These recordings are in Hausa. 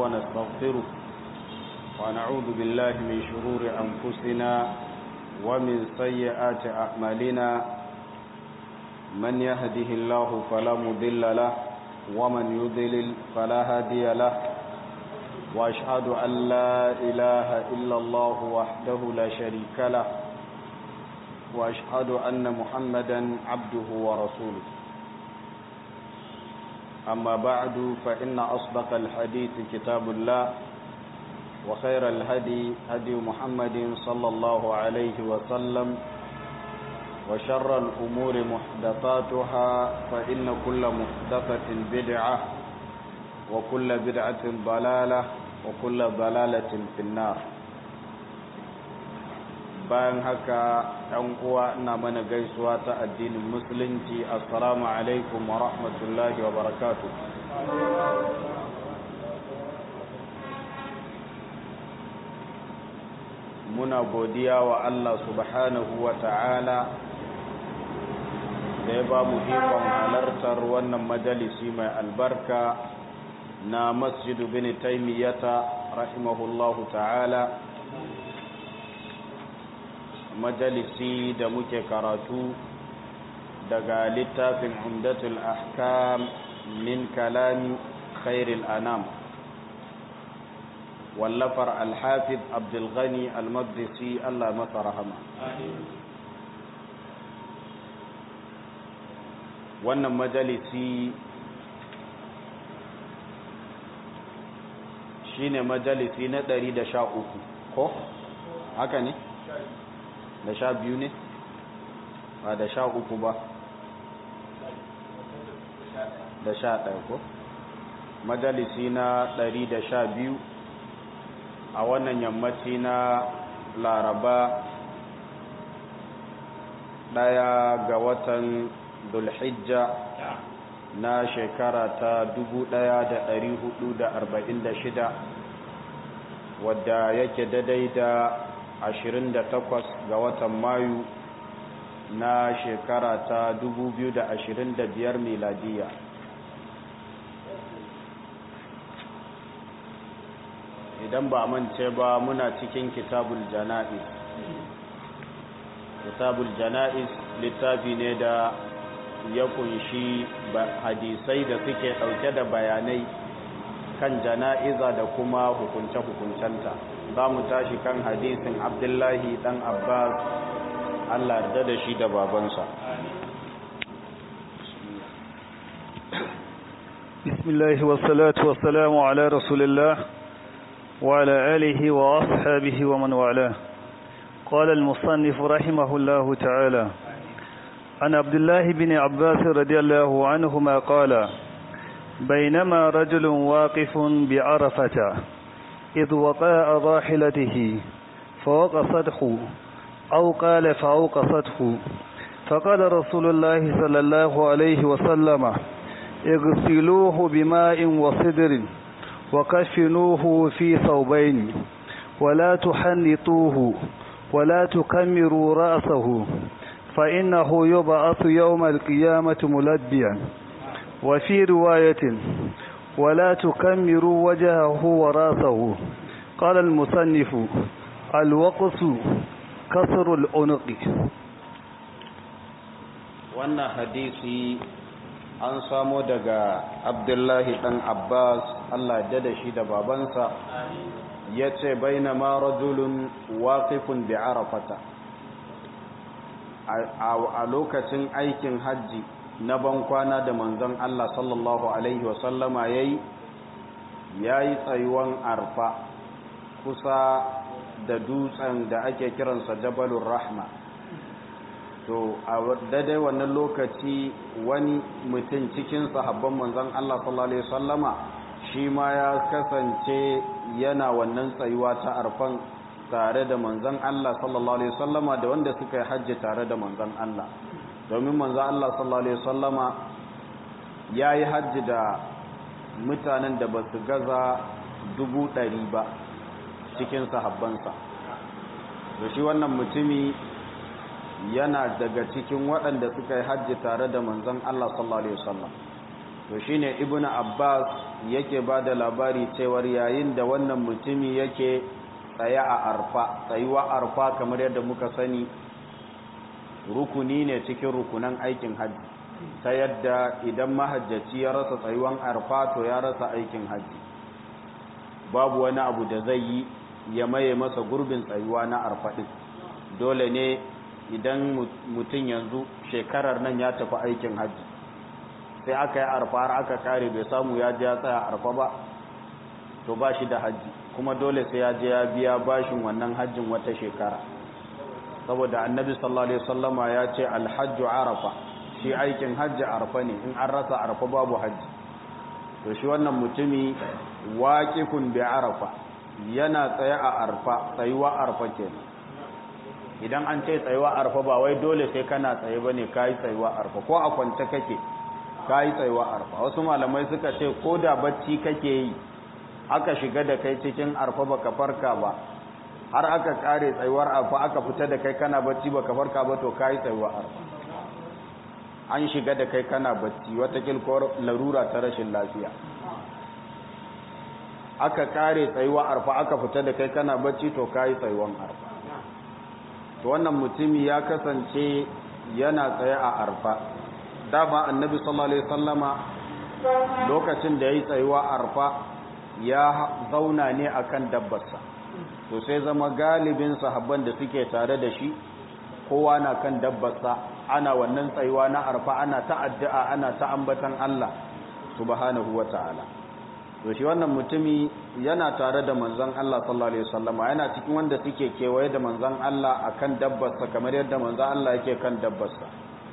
ونستغفره ونعوذ بالله من شرور أنفسنا ومن سيئات أعمالنا من يهده الله فلا مضل له ومن يضلل فلا هادي له وأشهد أن لا إله إلا الله وحده لا شريك له وأشهد أن محمدا عبده ورسوله أما بعد فإن أصدق الحديث كتاب الله وخير الهدي هدي محمد صلى الله عليه وسلم وشر الأمور محدثاتها فإن كل محدثة بدعة وكل بدعة ضلالة وكل ضلالة في النار bayan haka ɗan uwa ina mana gaisuwa ta addinin musulunci assalamu alaikum wa rahmatullahi wa barakatu muna godiya wa Allah subhanahu wa ta'ala da ya ba mu ikon halartar wannan majalisi mai albarka na masjidu bin taimiyyata rahimahullahu ta'ala majalisi da muke karatu daga littafin umdatul ahkam min kalami khairil anam wallafar alhafiz abdulghani almaqdisi Allah masa rahama wannan majalisi shine majalisi na 113 ko haka ne da sha biyu ne ba da sha uku ba da sha ɗaya ko majalisi na ɗari da sha biyu a wannan yammaci na laraba ɗaya ga watan dulhijja na shekara ta dubu ɗaya da ɗari hudu da arba'in da shida wadda yake daidai da 28 ga watan mayu na shekara ta 2025 miladiya idan ba mance ba muna cikin kitabul jana'iz kitabul jana'iz littafi ne da ya kunshi hadisai da suke dauke da bayanai kan jana'iza da kuma hukunce-hukuncenta za mu tashi kan hadisin abdullahi dan abbas allah yarda da shi da babansa bismillah wassalatu wassalamu ala rasulillah wa ala alihi wa ashabihi wa man wala قال المصنف رحمه الله تعالى عن عبد الله بن عباس رضي الله عنهما قال بينما رجل واقف بعرفة إذ وقاء راحلته فوقصته أو قال فأوقصته فقال رسول الله صلى الله عليه وسلم اغسلوه بماء وصدر وكفنوه في ثوبين ولا تحنطوه ولا تكمروا رأسه فإنه يبعث يوم القيامة ملبيا وفي رواية ولا تكمروا وجهه وراسه قال المصنف الوقص كسر العنق wannan hadisi an samo daga abdullahi dan abbas allah da shi da babansa ya ce baina ma rajulun waqifun bi arafata a lokacin aikin hajji na ban kwana da manzon Allah sallallahu Alaihi wasallama ya yi ya yi tsayuwan arfa kusa da dutsen da ake kiransa jabalun rahma to a daidai wannan lokaci wani mutum cikin sahabban manzon Allah sallallahu Alaihi wasallama shi ma ya kasance yana wannan tsayuwa ta arfan tare da manzon Allah sallallahu Alaihi wasallama da wanda suka yi hajji tare da manzon Allah domin manzo Allah sallallahu alaihi wasallama yayi hajji da mutanen da basu gaza dubu ɗari ba cikin sahabbansa da shi wannan mutumi yana daga cikin waɗanda suka yi hajji tare da manzon Allah sallallahu alaihi wasallam to shine ibnu abbas yake ba da labari cewar yayin da wannan mutumi yake tsaye a arfa tsayuwa arfa kamar yadda muka sani rukuni ne cikin rukunan aikin hajji ta yadda idan mahajjaci ya rasa tsayuwan arfa to ya rasa aikin hajji babu wani abu da zai yi ya maye masa gurbin tsayuwa na arfa ɗin dole ne idan mutum yanzu shekarar nan ya tafi aikin hajji sai aka yi arfa har aka kare bai samu ya je ya tsaya arfa ba to ba shi da hajji kuma dole sai ya je ya biya bashin wannan hajjin wata shekara saboda annabi sallallahu alaihi wasallama ya ce alhajju arafa shi aikin hajji arfa ne in an rasa arfa babu hajji to shi wannan mutumi waqifun bi arafa yana tsaye a arfa tsayuwa arfa kenan idan an ce tsayuwa arfa ba wai dole sai kana tsaye bane kai tsayuwa arfa ko a kwance kake kai tsayuwa arfa wasu malamai suka ce ko da bacci kake yi aka shiga da kai cikin arfa baka farka ba har aka kare tsayuwar arfa aka fita da kai kana bacci baka farka ba to kai tsayuwa arfa an shiga da kai kana bacci wata kilkor larura ta rashin lafiya aka kare tsayuwa arfa aka fita da kai kana bacci to kai tsayuwan arfa to wannan mutumi ya kasance yana tsaye a arfa dama annabi sallallahu alaihi wasallama lokacin da yayi tsayuwa arfa ya zauna ne akan dabbarsa to sai zama galibin sahabban da suke tare da shi kowa na kan dabbarsa ana wannan tsayuwa na arfa ana ta addu'a ana ta ambatan Allah subhanahu wataala to shi wannan mutumi yana tare da manzon Allah sallallahu alaihi wasallama yana cikin wanda suke kewaye da manzon Allah akan dabbarsa kamar yadda manzon Allah yake kan dabbarsa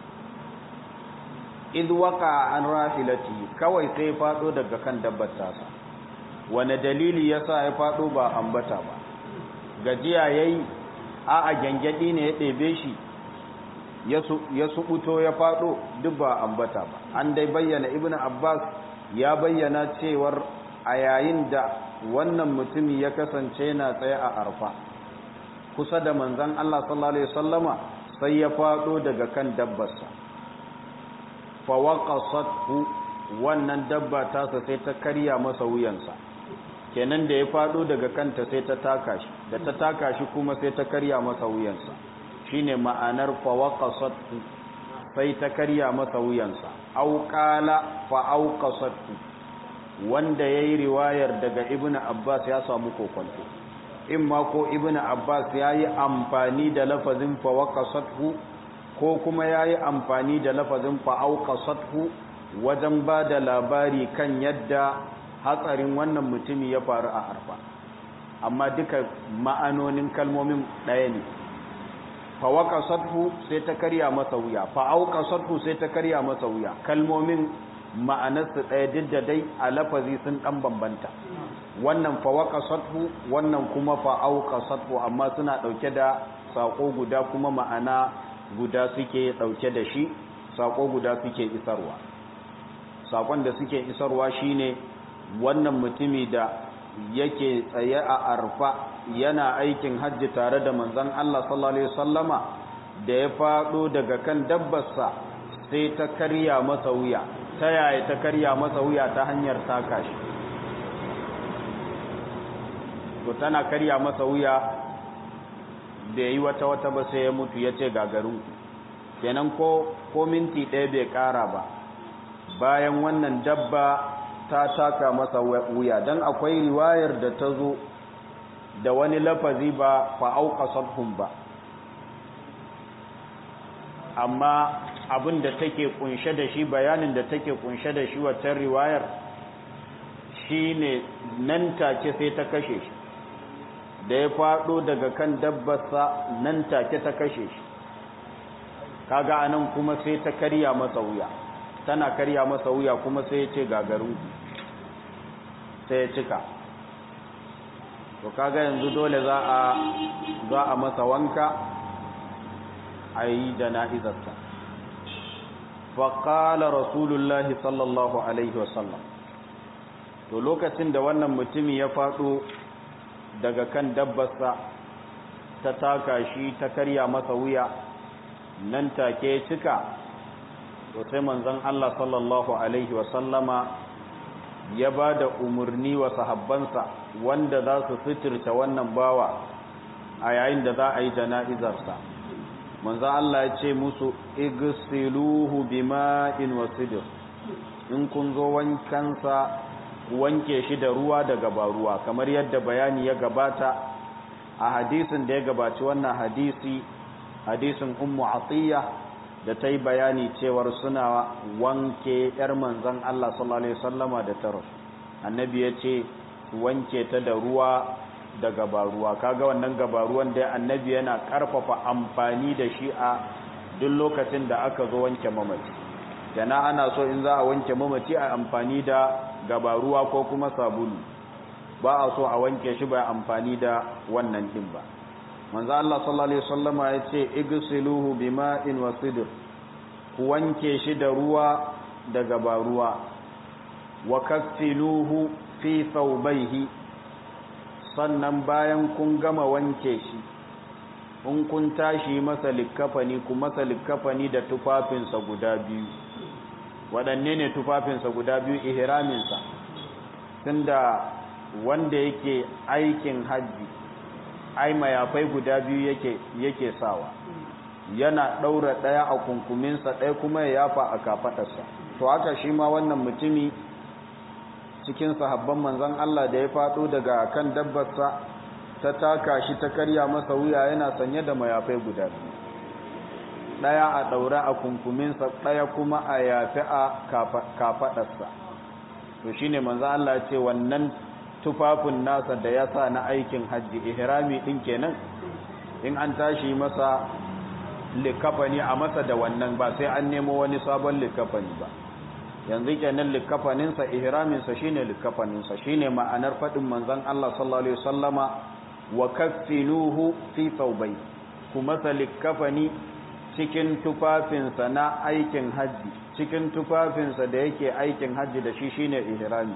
id waqa an rahilati kawai sai fado daga kan dabbar tasa wani dalili yasa ya fado ba ambata ba gajiya yayi a a gangadi ne ya ɗebe shi ya subuto ya fado duk ba ambata ba an dai bayyana ibnu abbas ya bayyana cewar a yayin da wannan mutumi ya kasance na tsaye a arfa kusa da manzan Allah sallallahu alaihi wasallama sai ya fado daga kan dabbarsa fa waqasathu wannan dabba tasa sai ta karya masa wuyansa kenan da ya fado daga kanta sai ta taka shi da ta taka shi kuma sai ta karya masa wuyansa shine ma'anar fa waqasathu sai ta karya masa wuyansa au qala fa auqasathu wanda yayi riwayar daga ibnu abbas ya samu kokonto in ma ko ibnu abbas yayi amfani da lafazin fa waqasathu ko kuma yayi amfani da lafazin fa auqasathu wajen ba da labari kan yadda hatsarin wannan mutumi ya faru a arfa amma duka ma'anonin kalmomin ɗaya ne fawaqasathu sai ta karya masa wuya fa'auqasathu sai ta karya masa wuya kalmomin ma'anarsu ɗaya duk da dai a lafazi sun ɗan bambanta wannan fawaqasathu wannan kuma fa'auqasathu amma suna ɗauke da sako guda kuma ma'ana guda suke ɗauke da shi sako guda suke isarwa sakon da suke isarwa shine wannan mutumi da yake tsaye a arfa yana aikin hajji tare da manzon Allah sallallahu alaihi wasallama da ya fado daga kan dabbarsa sai ta karya masa wuya ta yaya ta karya masa wuya ta hanyar taka shi to tana karya masa wuya da yi wata wata ba sai ya mutu ya ce gagarin kenan ko ko minti ɗaya bai ƙara ba bayan wannan dabba ta taka masa wuya don akwai riwayar da ta zo da wani lafazi ba fa'auka sadhun ba amma abin da take kunshe da shi bayanin da take kunshe da shi waccan riwayar shi ne nan take sai ta kashe shi da ya faɗo daga kan dabbarsa nan take ta kashe shi kaga anan kuma sai ta karya masa wuya tana karya masa wuya kuma sai ya ce gagarin sai ya cika to kaga yanzu dole za a za a masa wanka a yi jana'izarsa faƙala rasulullahi sallallahu alaihi wasallam to lokacin da wannan mutumi ya faɗo daga kan dabbarsa ta taka shi ta karya masa wuya nan take cika to sai manzon Allah sallallahu alaihi wasallama ya ba da umarni wa sahabbansa wanda za su fitirta wannan bawa a yayin da za a yi jana'izarsa manzo Allah ya ce musu igsiluhu bima'in wasidir in kun zo wankansa wanke shi da ruwa da gabaruwa kamar yadda bayani ya gabata a hadisin da ya gabaci wannan hadisi hadisin ummu atiya da ta yi bayani cewar suna wanke yar manzon Allah sallallahu alaihi wasallama da taro annabi ya ce wanke ta da ruwa da gabaruwa kaga wannan gabaruwan da annabi yana karfafa amfani da shi a duk lokacin da aka zo wanke mamaci yana ana so in za a wanke mamaci a amfani da gabaruwa ko kuma sabulu ba a so a wanke shi ba amfani da wannan din ba manzo Allah sallallahu alaihi wasallama ya ce igsiluhu bima'in wa sidr ku wanke shi da ruwa da gabaruwa wa kaffiluhu fi thawbayhi sannan bayan kun gama wanke shi in kun tashi masa likkafani ku masa likkafani da tufafinsa guda biyu waɗanne ne tufafinsa guda biyu ihraminsa tunda wanda yake aikin hajji ai mayafai guda biyu yake yake sawa yana ɗaura ɗaya a kunkuminsa ɗaya kuma ya yafa a kafaɗarsa to haka shi ma wannan mutumi cikin sahabban manzon Allah da ya faɗo daga kan dabbarsa ta taka shi ta karya masa wuya yana sanye da mayafai guda biyu ɗaya a ɗaure a kunkuminsa ɗaya kuma a yafi a kafaɗarsa to shine manzon Allah ya ce wannan tufafin nasa da ya sa na aikin hajji ihrami ɗin kenan in an tashi masa likafani a masa da wannan ba sai an nemo wani sabon likafani ba yanzu kenan likafaninsa ihraminsa shine likafaninsa shine ma'anar faɗin manzon Allah sallallahu alaihi wasallama wa kaffinuhu fi thawbay kuma sa likafani cikin tufafinsa na aikin haji cikin tufafinsa da yake aikin haji da shi shine ihrami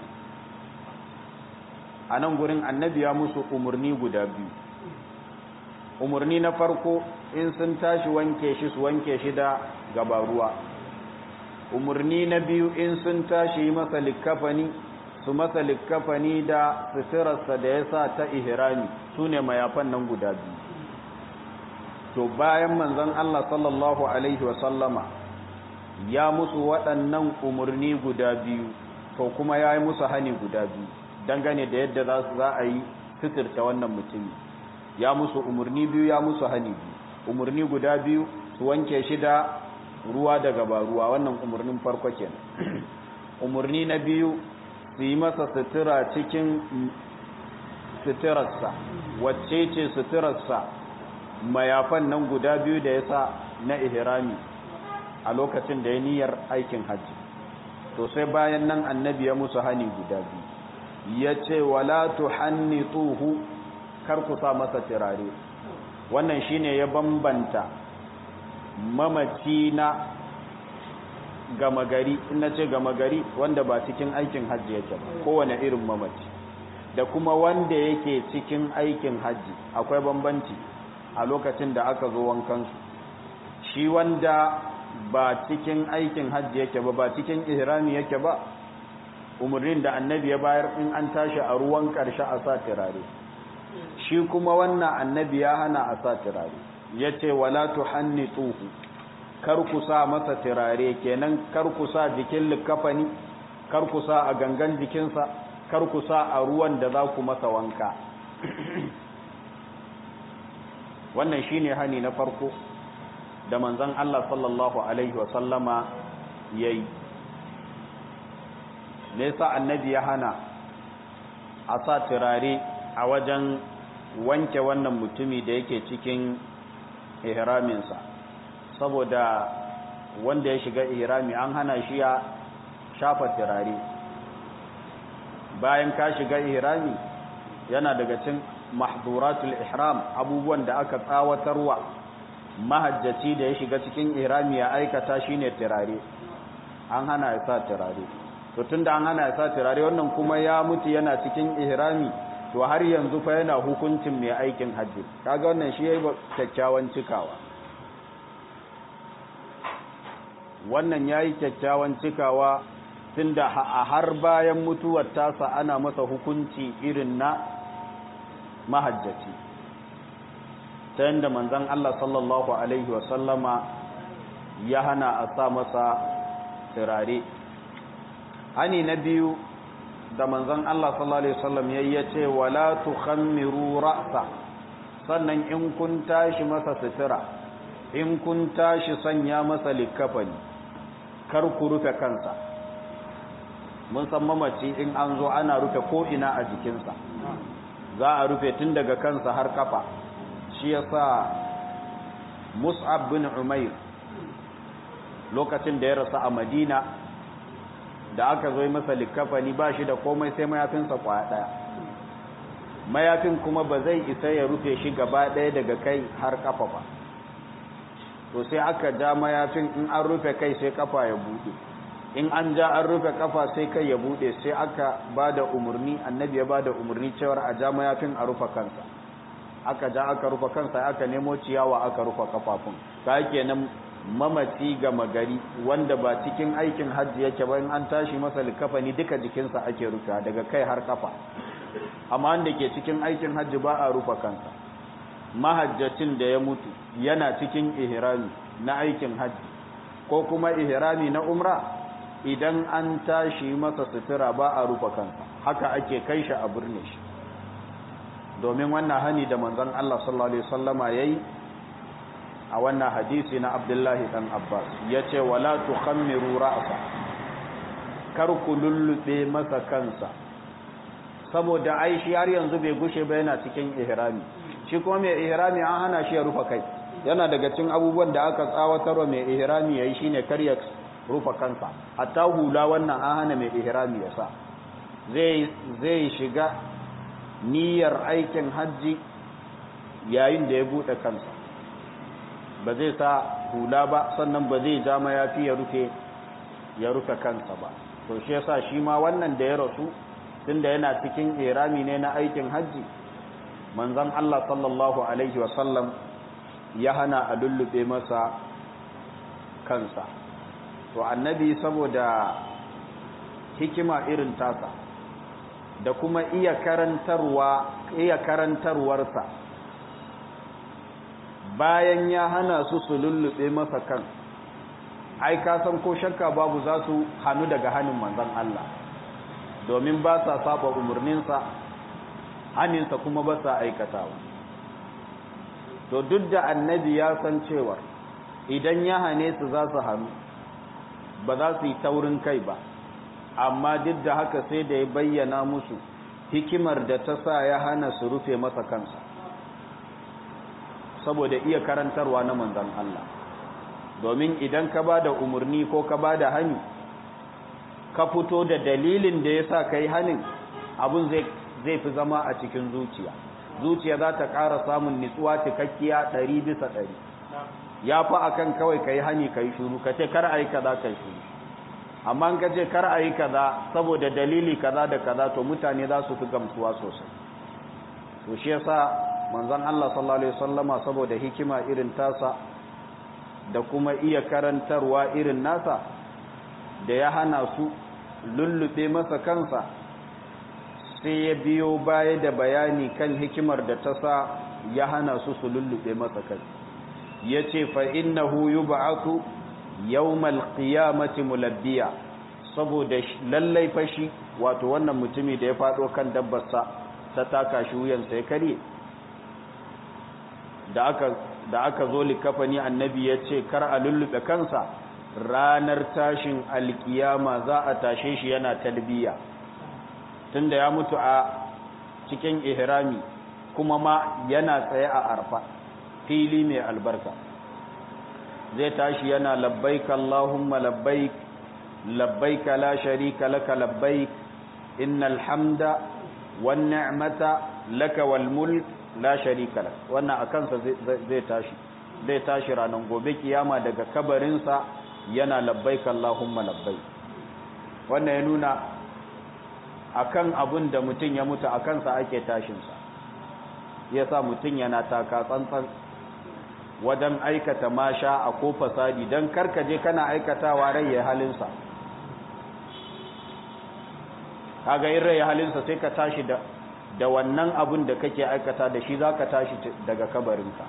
a nan gurin annabi ya musu umarni guda biyu umarni na farko in sun tashi wanke shi su wanke shi da gabaruwa umarni na biyu in sun tashi masa likkafani su masa likkafani da suturarsa da ya sa ta ihrami su ne mayafan nan guda biyu to bayan manzon Allah sallallahu alaihi wasallama ya musu waɗannan umarni guda biyu to kuma ya yi musu hani guda biyu dangane da yadda za su za a yi suturta wannan mutumi ya musu umarni biyu ya musu hani biyu umarni guda biyu su wanke shi da ruwa daga ba ruwa wannan umarnin farko kenan umarni na biyu su yi masa sutura cikin suturarsa wacce ce suturarsa mayafan nan guda biyu da ya sa na ihrami a lokacin da ya niyyar aikin hajji to sai bayan nan annabi ya musu hani guda biyu ya ce wala tuhannituhu kar ku sa masa turare wannan shine ya bambanta mamaci na gama gari ina ce gama gari wanda ba cikin aikin hajji yake ba kowane irin mamaci da kuma wanda yake cikin aikin hajji akwai bambanci a lokacin da aka zo wankansu shi wanda ba cikin aikin hajji yake ba ba cikin ihrami yake ba umarnin da annabi ya bayar in an tashi a ruwan ƙarshe a sa turare shi kuma wannan annabi ya hana a sa turare ya ce wala tuhannituhu kar ku sa masa turare kenan kar ku sa jikin likafani kar ku sa a gangan jikinsa kar ku sa a ruwan da za ku masa wanka wannan shine hani na farko da manzon Allah sallallahu alaihi wa sallama yayi ne yasa annabi ya hana a sa turare a wajen wanke wannan mutumi da yake cikin ihraminsa saboda wanda ya shiga ihrami an hana shi ya shafa turare bayan ka shiga ihrami yana daga cin mahduratul ihram abubuwan da aka tsawatarwa mahajjaci da ya shiga cikin ihrami ya aikata shine turare an hana ya sa turare to tunda an hana ya sa turare wannan kuma ya mutu yana cikin ihrami to har yanzu fa yana hukuncin mai aikin hajji kaga wannan shi yayi kyakkyawan cikawa wannan yayi kyakkyawan cikawa tunda a har bayan mutuwar tasa ana masa hukunci irin na mahajjaci ta yadda manzan Allah sallallahu Alaihi wasallama ya hana a sa masa turare hani na biyu da manzan Allah sallallahu Alaihi wasallam ya yi ce wala tukhammiru ra'sa sannan in kun tashi masa sutura in kun tashi sanya masa likafani kar ku rufe kansa mun san mamaci in an zo ana rufe ko'ina a jikinsa za a rufe tun daga kansa har kafa shi ya sa mus'ab bin umair lokacin da ya rasu a madina da aka zo masa likafani ba shi da komai sai mayafinsa kwaya ɗaya mayafin kuma ba zai isa ya rufe shi gaba ɗaya daga kai har kafa ba to sai aka ja mayafin in an rufe kai sai kafa ya buɗe in an ja an rufe kafa sai kai ya buɗe sai aka ba da umarni annabi ya ba da umarni cewar a ja mayafin a rufe kansa aka ja aka rufe kansa aka nemo ciyawa aka rufe kafafun ta kenan mamaci gama gari wanda ba cikin aikin hajji yake ba in an tashi masa likafani duka jikinsa ake rufe daga kai har kafa amma wanda ke cikin aikin hajji ba a rufe kansa mahajjacin da ya mutu yana cikin ihrami na aikin hajji ko kuma ihrami na umra idan an tashi masa sutura ba a rufe kansa haka ake kai shi a birne shi domin wannan hani da manzon Allah sallallahu alaihi wasallama yayi a wannan hadisi na Abdullahi dan Abbas yace wala tukhammiru ra'sa kar ku lullube masa kansa saboda ai shi har yanzu bai gushe ba yana cikin ihrami shi kuma mai ihrami an hana shi ya rufe kai yana daga cikin abubuwan da aka tsawatarwa mai ihrami yayi shine kar ya rufe kansa hatta hula wannan an hana mai ihrami ya sa zai zai shiga niyyar aikin hajji yayin da ya bude kansa ba zai sa hula ba sannan ba zai ja mayafi ya rufe ya rufe kansa ba to shi yasa shi ma wannan da ya rasu tunda yana cikin irami ne na aikin hajji manzon Allah sallallahu alaihi wasallam ya hana a lullube masa kansa to annabi saboda hikima irin tasa da kuma iya karantarwa iya karantarwarsa bayan ya hana su su lullube masa kan ai ka san ko shakka babu za su hannu daga hannun manzon Allah domin ba sa saba umarninsa haninsa kuma ba sa aikatawa to duk da annabi ya san cewa idan ya hane su za su hannu ba za su yi taurin kai ba amma duk da haka sai da ya bayyana musu hikimar da ta sa ya hana su rufe masa kansa saboda iya karantarwa na manzon Allah domin idan ka ba da umarni ko ka ba da hani ka fito da dalilin da ya sa ka yi hanin abin zai fi zama a cikin zuciya zuciya za ta ƙara samun nitsuwa cikakkiya ɗari bisa ɗari ya fi a kan kawai ka yi hani ka yi shuru ka ce kar a yi kaza ka yi shuru amma ka ce kar a yi kaza saboda dalili kaza da kaza to mutane za su fi gamsuwa sosai to shi yasa manzon Allah sallallahu alaihi wasallama saboda hikima irin tasa da kuma iya karantarwa irin nasa da ya hana su lullube masa kansa sai ya biyo baya da bayani kan hikimar da ta sa ya hana su su lullube masa kai ya ce fa'innahu yi ba'atu yawmal qiyamati mulabbiya saboda lallai fashi wato wannan mutumi da ya faɗo kan dabbarsa ta taka shi wuyansa ya karye da aka da aka zo likafani annabi ya ce kar a lullube kansa ranar tashin alkiyama za a tashe shi yana talbiya tunda ya mutu a cikin ihrami kuma ma yana tsaye a arfa fili mai albarka zai tashi yana labbaik Allahumma labbaik labbaik la sharika laka labbaik innal hamda wan ni'mata laka wal mulk la sharika lak wannan akan sa zai tashi zai tashi ranan gobe kiyama daga kabarinsa yana labbaik Allahumma labbaik wannan ya nuna akan abun da mutum ya mutu akan sa ake tashin sa yasa mutum yana taka tsantsan wajen aikata masha a ko fasadi dan karkaje kana aikatawa rai ya halin sa kaga in rai halinsa sai ka tashi da da wannan abun da kake aikata da shi zaka tashi daga kabarinka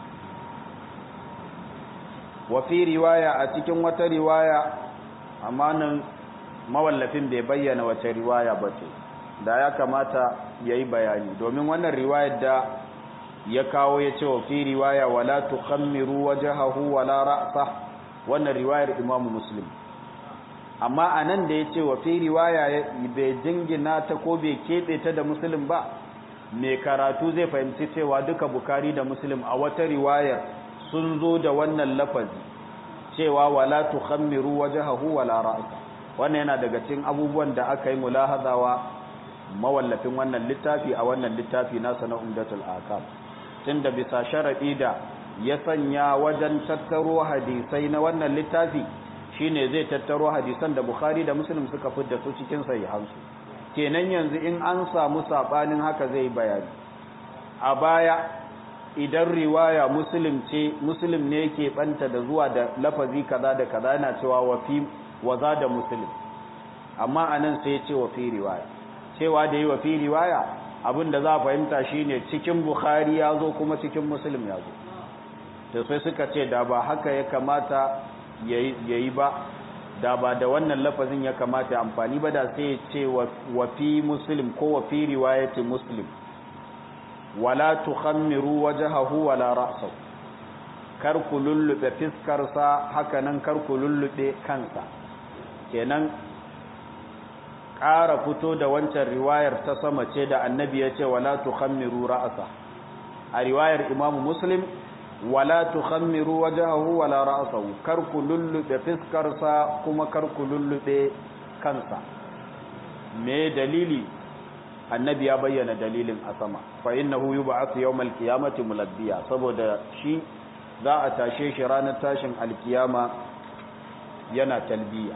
wa fi riwaya a cikin wata riwaya amma nan mawallafin bai bayyana wace riwaya ba ce da ya kamata ya yi bayani domin wannan riwayar da ya kawo ya ce wa fi riwaya wala tukhammiru wajhahu wala ra'sa wannan riwayar imamu muslim amma anan da ya ce wa fi riwaya bai jingina ta ko bai keɓe ta da muslim ba mai karatu zai fahimci cewa duka bukari da muslim a wata riwayar sun zo da wannan lafazi cewa wala tukhammiru wajhahu wala ra'sa wannan yana daga cikin abubuwan da aka yi mulahazawa mawallafin wannan littafi a wannan littafi nasa na umdatul akam tunda bisa sharadi da ya sanya wajen tattaro hadisai na wannan littafi shine zai tattaro hadisan da bukhari da muslim suka fidda su cikin sahihansu kenan yanzu in an samu sabanin haka zai bayani a baya idan riwaya muslim ce muslim ne yake banta da zuwa da lafazi kaza da kaza yana cewa wa fi waza da muslim amma anan sai ya ce wa fi riwaya cewa da yi wa fi riwaya abinda za a fahimta shine cikin bukhari ya zo kuma cikin muslim ya zo to sai suka ce da ba haka ya kamata yayi ba da ba da wannan lafazin ya kamata amfani ba da sai ya ce wa fi muslim ko wa fi riwayati muslim wala tukhammiru wajhahu wala ra'sahu kar ku lullube fiskarsa haka nan kar ku lullube kansa kenan ƙara fito da wancan riwayar ta sama ce da annabi ya ce wala tukhammiru ra'sa a riwayar imamu muslim wala tukhammiru wajhahu wala ra'sahu kar ku lullube fiskarsa kuma kar ku lullube kansa me dalili annabi ya bayyana dalilin a sama fa innahu yub'athu yawmal qiyamati mulabbiya saboda shi za a tashe shi ranar tashin alkiyama yana talbiya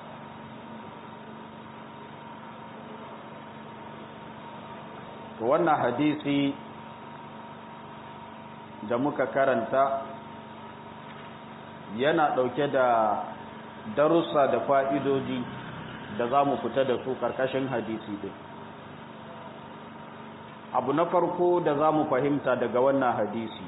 to wannan hadisi da muka karanta yana ɗauke da darussa da fa'idoji da za mu fita da su ƙarƙashin hadisi ɗin abu na farko da za mu fahimta daga wannan hadisi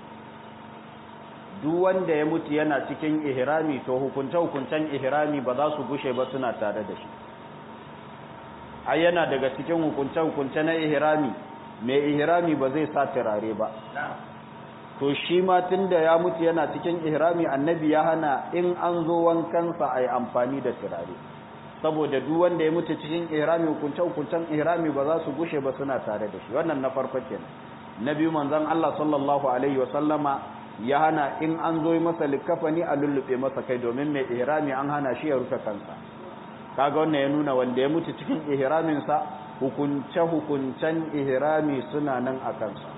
duk wanda ya mutu yana cikin ihrami to hukunce-hukuncen ihrami ba za su gushe ba suna tare da shi ai yana daga cikin hukunce-hukunce na ihrami mai ihrami ba zai sa turare ba to shi ma tunda ya mutu yana cikin ihrami annabi ya hana in an zo wankansa a yi amfani da turare saboda duk wanda ya mutu cikin ihrami hukunce-hukuncen ihrami ba za su gushe ba suna tare da shi wannan na farko kenan na biyu manzon Allah sallallahu alaihi wasallama ya hana in an zo masa likafani a lullube masa kai domin mai ihrami an hana shi ya rufe kansa kaga wannan ya nuna wanda ya mutu cikin ihramin sa hukunce hukuncen ihrami suna nan a kansa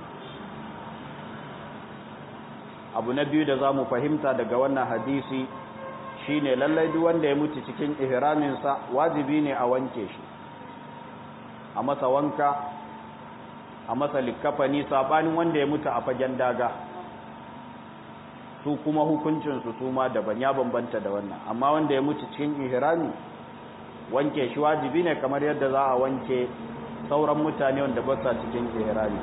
abu na biyu da zamu fahimta daga wannan hadisi shine lallai duk wanda ya mutu cikin ihramin sa wajibi ne a wanke shi a masa wanka a masa likafani sabanin wanda ya mutu a fagen daga su kuma hukuncinsu su ma daban ya bambanta da wannan amma wanda ya mutu cikin ihrami wanke shi wajibi ne kamar yadda za a wanke sauran mutane wanda ba sa cikin ihrami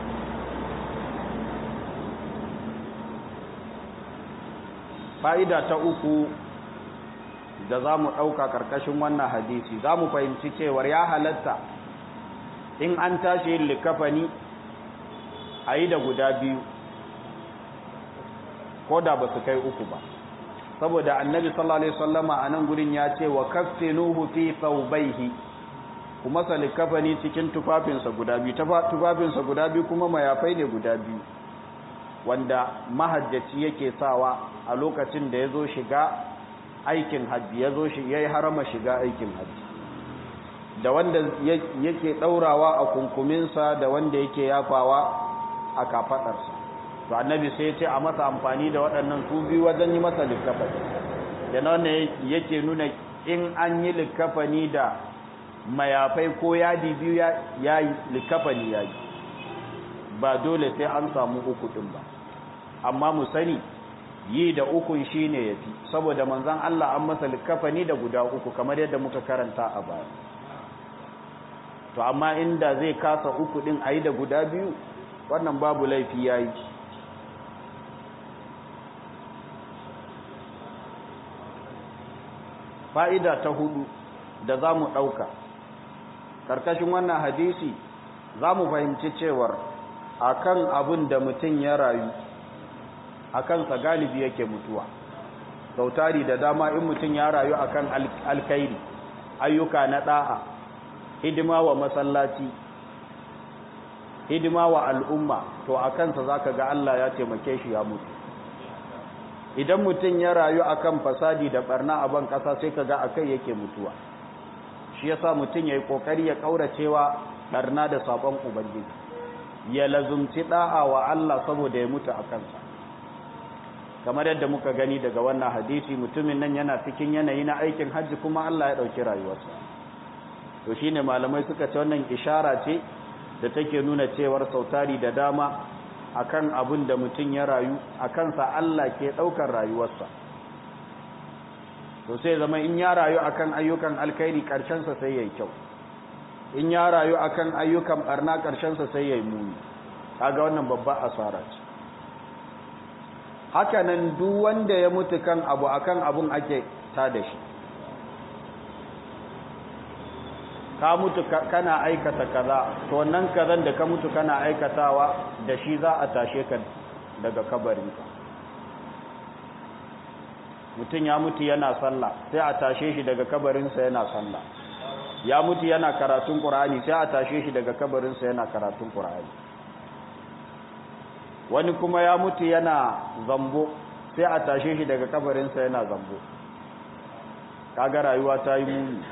fa'ida ta uku da za mu ɗauka ƙarƙashin wannan hadisi za mu fahimci cewar ya halatta in an tashi yin likafani a yi da guda biyu ko da ba su kai uku ba saboda annabi sallallahu alaihi wasallama a nan gurin ya ce wa kaffinuhu fi thawbayhi kuma salikafani cikin tufafinsa guda biyu tufafinsa guda biyu kuma mayafai ne guda biyu wanda mahajjaci yake sawa a lokacin da ya zo shiga aikin hajji ya zo shi ya yi harama shiga aikin hajji da wanda yake ɗaurawa a kunkuminsa da wanda yake yafawa a kafaɗarsa to annabi sai ya ce a masa amfani da waɗannan su biyu wajen yi masa likkafani da na wannan yake nuna in an yi likkafani da mayafai ko yadi biyu ya yi likkafani ya yi ba dole sai an samu uku ɗin ba amma mu sani yi da ukun shi ne ya fi saboda manzan Allah an masa likkafani da guda uku kamar yadda muka karanta a baya to amma inda zai kasa uku din ayi da guda biyu wannan babu laifi yayi fa'ida ta hudu da za mu ɗauka ƙarƙashin wannan hadisi za mu fahimci cewar akan abin da mutum ya rayu a kansa galibi yake mutuwa sautari da dama in mutum ya rayu akan alkairi ayyuka na ɗa'a hidima wa masallaci hidima wa al'umma to a kansa za ka ga Allah ya taimake shi ya mutu idan mutum ya rayu akan fasadi da barna a ban ƙasa sai ka ga a kai yake mutuwa shi yasa mutum ya yi ƙoƙari ya ƙauracewa barna da sabon ubangiji ya lazumci da'a wa Allah saboda ya mutu a kansa kamar yadda muka gani daga wannan hadisi mutumin nan yana cikin yanayi na aikin hajji kuma Allah ya ɗauki rayuwarsa to shine malamai suka ce wannan ishara ce da take nuna cewar sautari da dama akan abin da mutum ya rayu a kansa Allah ke ɗaukar rayuwarsa to sai zama in ya rayu akan ayyukan alkhairi ƙarshensa sai ya yi kyau in ya rayu akan ayyukan barna ƙarshensa sai ya yi muni kaga wannan babba asara ce hakanan duk wanda ya mutu kan abu akan abun ake ta da shi ka mutu kana aikata kaza to wannan kazan da ka mutu kana aikatawa da shi za a tashe ka daga kabarinka mutum ya mutu yana sallah sai a tashe shi daga kabarinsa yana sallah ya mutu yana karatun ƙur'ani sai a tashe shi daga kabarinsa yana karatun ƙur'ani wani kuma ya mutu yana zambo sai a tashe shi daga kabarinsa yana zambo kaga rayuwa ta yi muni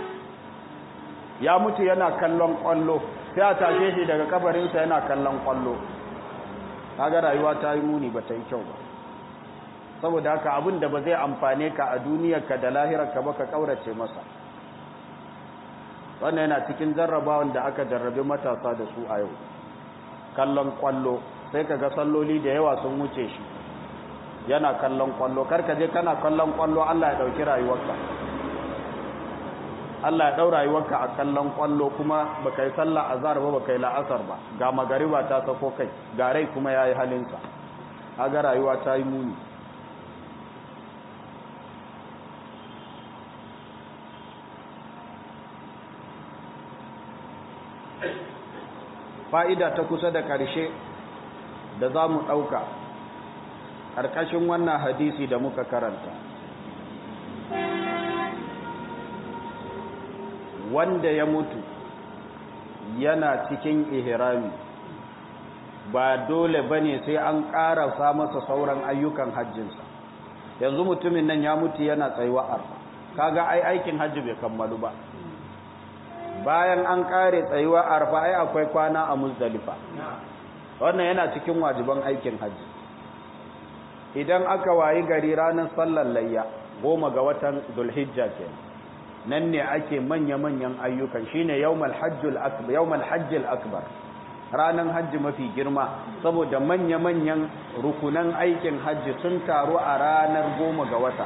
ya mutu yana kallon ƙwallo sai a tashe shi daga kabarinsa yana kallon ƙwallo kaga rayuwa ta yi muni ba ta yi kyau ba saboda haka abin da ba zai amfane ka a duniyarka da lahirarka ba ka ƙaurace masa wannan yana cikin jarrabawan da aka jarrabe matasa da su a yau kallon kwallo sai ka ga salloli da yawa sun wuce shi yana kallon kwallo karka je kana kallon kwallo Allah ya dauki rayuwarka Allah ya dau rayuwarka a kallon kwallo kuma baka yi sallah azhar ba baka yi la'asar ba ga magariba ta sako kai ga rai kuma yayi halinsa kaga rayuwa ta yi muni fa'ida ta kusa da ƙarshe da za mu ɗauka ƙarƙashin wannan hadisi da muka karanta wanda ya mutu yana cikin ihrami ba dole ba ne sai an ƙarasa masa sauran ayyukan hajjinsa yanzu mutumin nan ya mutu yana tsayuwa arfa kaga ai aikin hajji bai kammalu ba bayan an kare tsayuwa arfa ai akwai kwana a muzdalifa wannan yana cikin wajiban aikin hajji idan aka wayi gari ranar sallar layya goma ga watan zulhijja ke nan ne ake manya-manyan ayyukan shine yawmal hajjul akbar yawmal hajjil akbar ranar hajji mafi girma saboda manya-manyan rukunan aikin hajji sun taru a ranar goma ga wata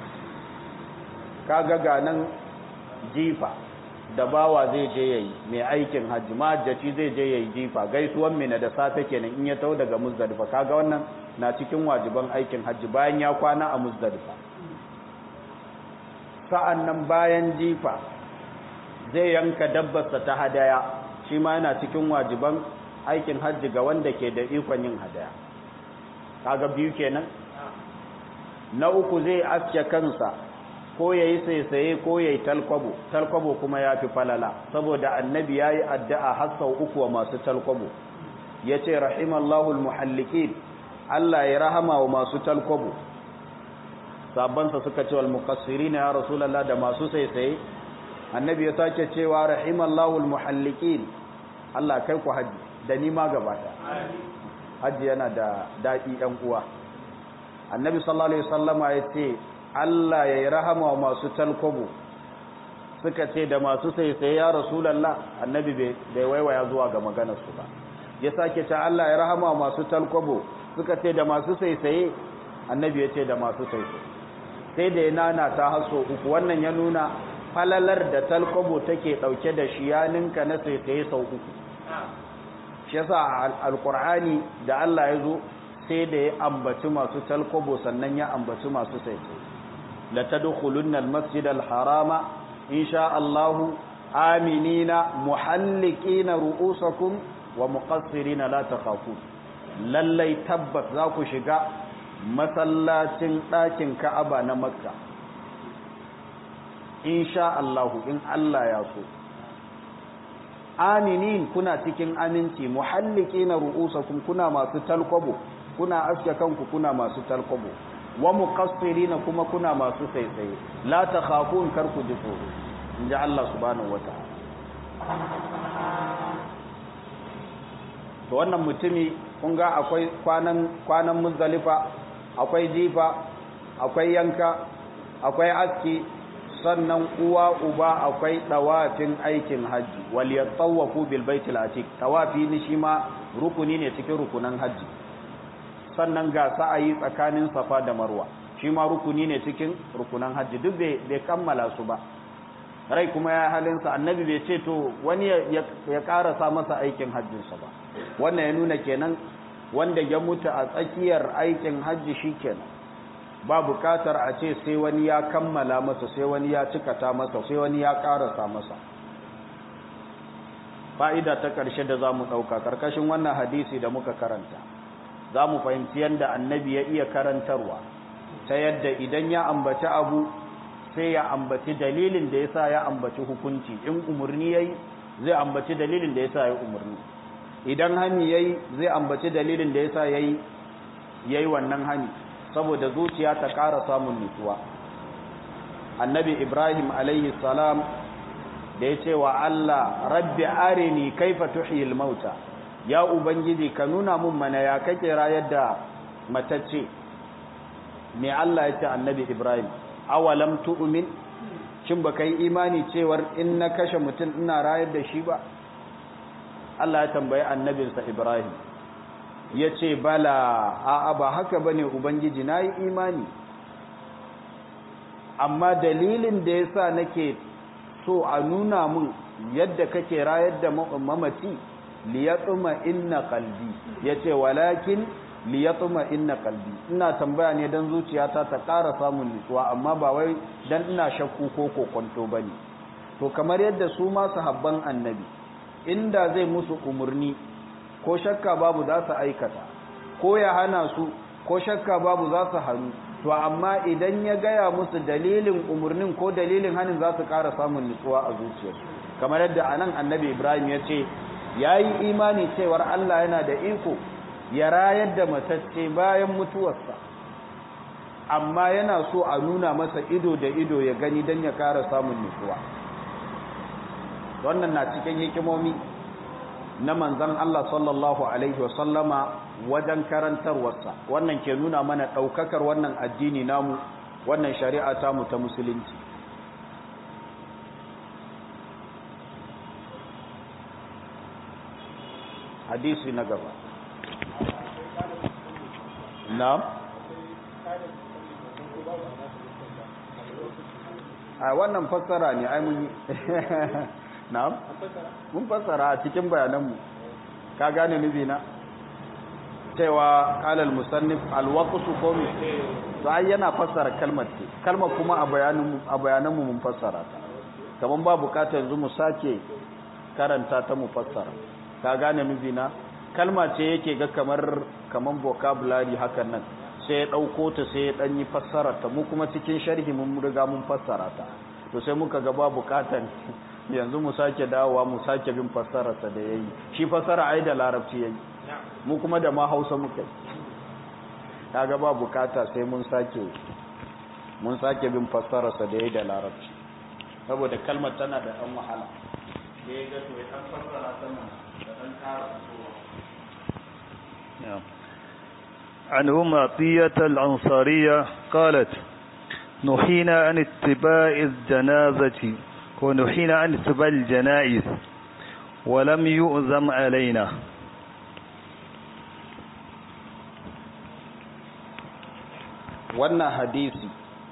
kaga ganan jifa da bawa zai je yayi mai aikin hajji mahajjaci zai je yayi jifa gaisuwan mina da safe kenan in ya tau daga muzdalifa kaga wannan na cikin wajiban aikin hajji bayan ya kwana a muzdalifa sa'annan bayan jifa zai yanka dabbarsa ta hadaya shi ma yana cikin wajiban aikin hajji ga wanda ke da ikon yin hadaya kaga biyu kenan na uku zai aske kansa ko ya yi saisaye ko ya yi talkwabo talkwabo kuma ya fi falala saboda annabi ya yi addu'a har sau uku wa masu talkwabo ya ce rahimallahul muhallikin Allah ya rahama wa masu talkwabo sabansa suka ce wal muqassiri na ya rasulallah da masu saisaye annabi ya sake cewa rahimallahul muhallikin Allah kai ku haji da ni ma gaba haji yana da daɗi ɗan uwa annabi sallallahu alaihi wasallama ya ce Allah ya yi rahama wa masu talkobo suka ce da masu saisaye ya rasulallah annabi bai waiwaya zuwa ga maganarsu ba ya sake ce Allah ya rahama wa masu talkobo suka ce da masu saisaye annabi ya ce da masu saisaye sai da ya nana ta haso uku wannan ya nuna falalar da talkobo take dauke da shi ya ninka na sai sai sau uku shi yasa alqur'ani da Allah ya zo sai da ya ambaci masu talkobo sannan ya ambaci masu sai sai la tadkhulunna almasjid alharama insha Allah aminina muhallikina ru'usakum wa muqassirina la takhafun lallai tabbas za ku shiga masallacin ɗakin Ka'aba na Makka insha Allahu in Allah ya so aminin kuna cikin aminci muhallikina ru'usakum kuna masu talkwabo kuna aske kanku kuna masu talkwabo wa muqassirina kuma kuna masu tsaitsaye la takhafun kar ku ji tsoro inji Allah subhanahu wataala to wannan mutumi kun ga akwai kwanan kwanan muzdalifa akwai jifa akwai yanka akwai aski sannan uwa uba akwai tawafin aikin haji wal yatawafu bil baitil atiq tawafi ni shi ma rukuni ne cikin rukunan haji sannan ga sa'ayi tsakanin safa da marwa shi ma rukuni ne cikin rukunan haji duk bai kammala su ba rai kuma ya halinsa annabi bai ce to wani ya karasa masa aikin hajjinsa ba wannan ya nuna kenan wanda ya mutu a tsakiyar aikin hajji shi kenan ba bukatar a ce sai wani ya kammala masa sai wani ya cikata masa sai wani ya karasa masa fa'ida ta ƙarshe da za mu ɗauka ƙarƙashin wannan hadisi da muka karanta za mu fahimci yadda annabi ya iya karantarwa ta yadda idan ya ambaci abu sai ya ambaci dalilin da yasa ya ambaci hukunci in umurni yayi zai ambaci dalilin da yasa ya umurni idan hani yayi zai ambaci dalilin da yasa yayi yayi wannan hani saboda zuciya ta ƙara samun nutsuwa annabi ibrahim alaihi salam da ya ce wa Allah rabbi arini kaifa tuhyil mauta ya ubangiji ka nuna mun mana ya kake rayar da matacce me Allah ya ce annabi ibrahim awalam tu'min shin baka yi imani cewar in na kashe mutum ina rayar da shi ba Allah ya tambayi annabinsa Ibrahim ya ce bala a'a ba haka bane ubangiji na yi imani amma dalilin da ya sa nake so a nuna mun yadda kake rayar da mamaci liyatsuma inna qalbi yace walakin liyatuma inna qalbi ina tambaya ne dan zuciyata ta ƙara samun nutsuwa amma ba wai dan ina shakku ko kokonto bane to kamar yadda su ma sahabban annabi inda zai musu umurni ko shakka babu za su aikata ko ya hana su ko shakka babu za su hannu to amma idan ya gaya musu dalilin umurnin ko dalilin hanin za su ƙara samun nutsuwa a zuciyarsu kamar yadda anan annabi ibrahim ya ce ya yi imani cewar allah yana da iko ya rayar da matacce bayan mutuwarsa amma yana so a nuna masa ido da ido ya gani don ya kara samun nutsuwa wannan na cikin hikimomi na manzan Allah sallallahu Alaihi wasallama wajen karantarwarsa wannan ke nuna mana ɗaukakar wannan addini namu wannan shari'a tamu ta musulunci hadisi na gaba na'am a wannan fassara ne ai mun na'am mun fassara a cikin bayananmu ka gane nufi na cewa kalal musannif alwaqsu komi to ai yana fassara kalmar ce kalmar kuma a bayanin a bayananmu mun fassara ta kaman ba bukata yanzu mu sake karanta ta mu fassara ka gane nufi na kalma ce yake ga kamar kaman vocabulary hakan nan sai ya dauko ta sai ya dan yi fassara ta mu kuma cikin sharhi mun riga mun fassara ta to sai muka ga ba bukatan yanzu mu sake dawowa mu sake bin fassara ta da yayi shi fassara ai da larabci yayi mu kuma da ma Hausa muka kaga ba bukata sai mun sake mun sake bin fassara sa da yayi da larabci saboda kalmar tana da dan wahala sai ga to ya dan fassara ta nan da dan kara عن أم عطية الأنصارية قالت نحينا عن اتباع الجنازة ونحينا عن اتباع الجنائز ولم يؤذم علينا wannan hadisi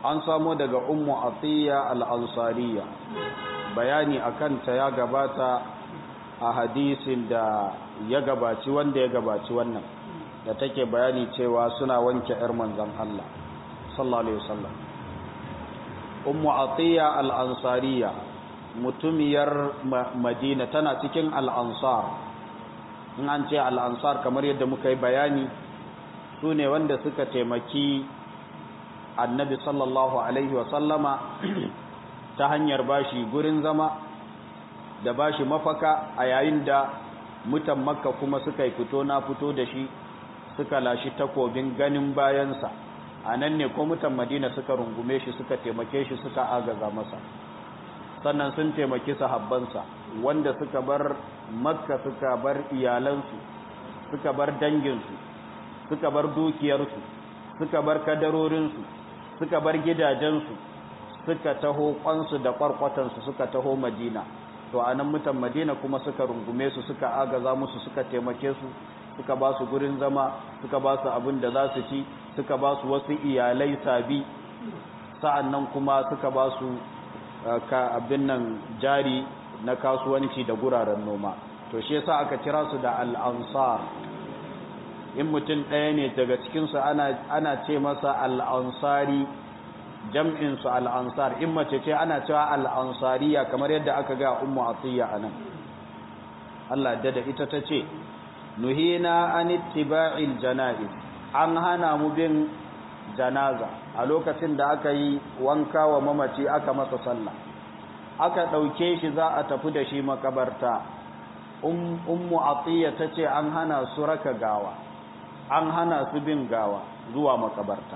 an samo daga ummu atiya al-ansariya bayani akan ta ya gabata a hadisin da ya gabaci wanda ya gabaci wannan da take bayani cewa suna wanke yar manzon Allah sallallahu alaihi wasallam ummu atiya al-ansariya mutumiyar madina tana cikin al-ansar in an ce al-ansar kamar yadda muka yi bayani su ne wanda suka taimaki annabi sallallahu alaihi wasallama ta hanyar bashi gurin zama da bashi mafaka a yayin da mutan makka kuma suka yi fito na fito da shi suka lashi takobin ganin bayansa a nan ne ko mutan madina suka rungume shi suka taimake shi suka agaza masa sannan sun taimaki sahabbansa wanda suka bar makka suka bar iyalansu suka bar danginsu suka bar dukiyarsu suka bar kadarorinsu suka bar gidajensu suka taho kwansu da kwarkwatansu suka taho madina to anan mutan madina kuma suka rungume su suka agaza musu suka taimake su suka ba su gurin zama suka ba su abin da za su ci suka ba su wasu iyalai sabi sa'annan kuma suka ba su ka abin nan jari na kasuwanci da guraren noma to shi yasa aka kira su da al-ansar in mutum ɗaya ne daga cikinsu ana ce masa al'ansari jam'insu al'ansar in mace ce ana cewa al'ansariya kamar yadda aka ga ummu atiyya a nan Allah da da ita ta ce nuhina an ittiba'il jana'iz an hana mu bin janaza a lokacin da aka yi wanka wa mamaci aka masa sallah aka ɗauke shi za a tafi da shi makabarta ummu atiyya ta ce an hana su raka gawa an hana su bin gawa zuwa makabarta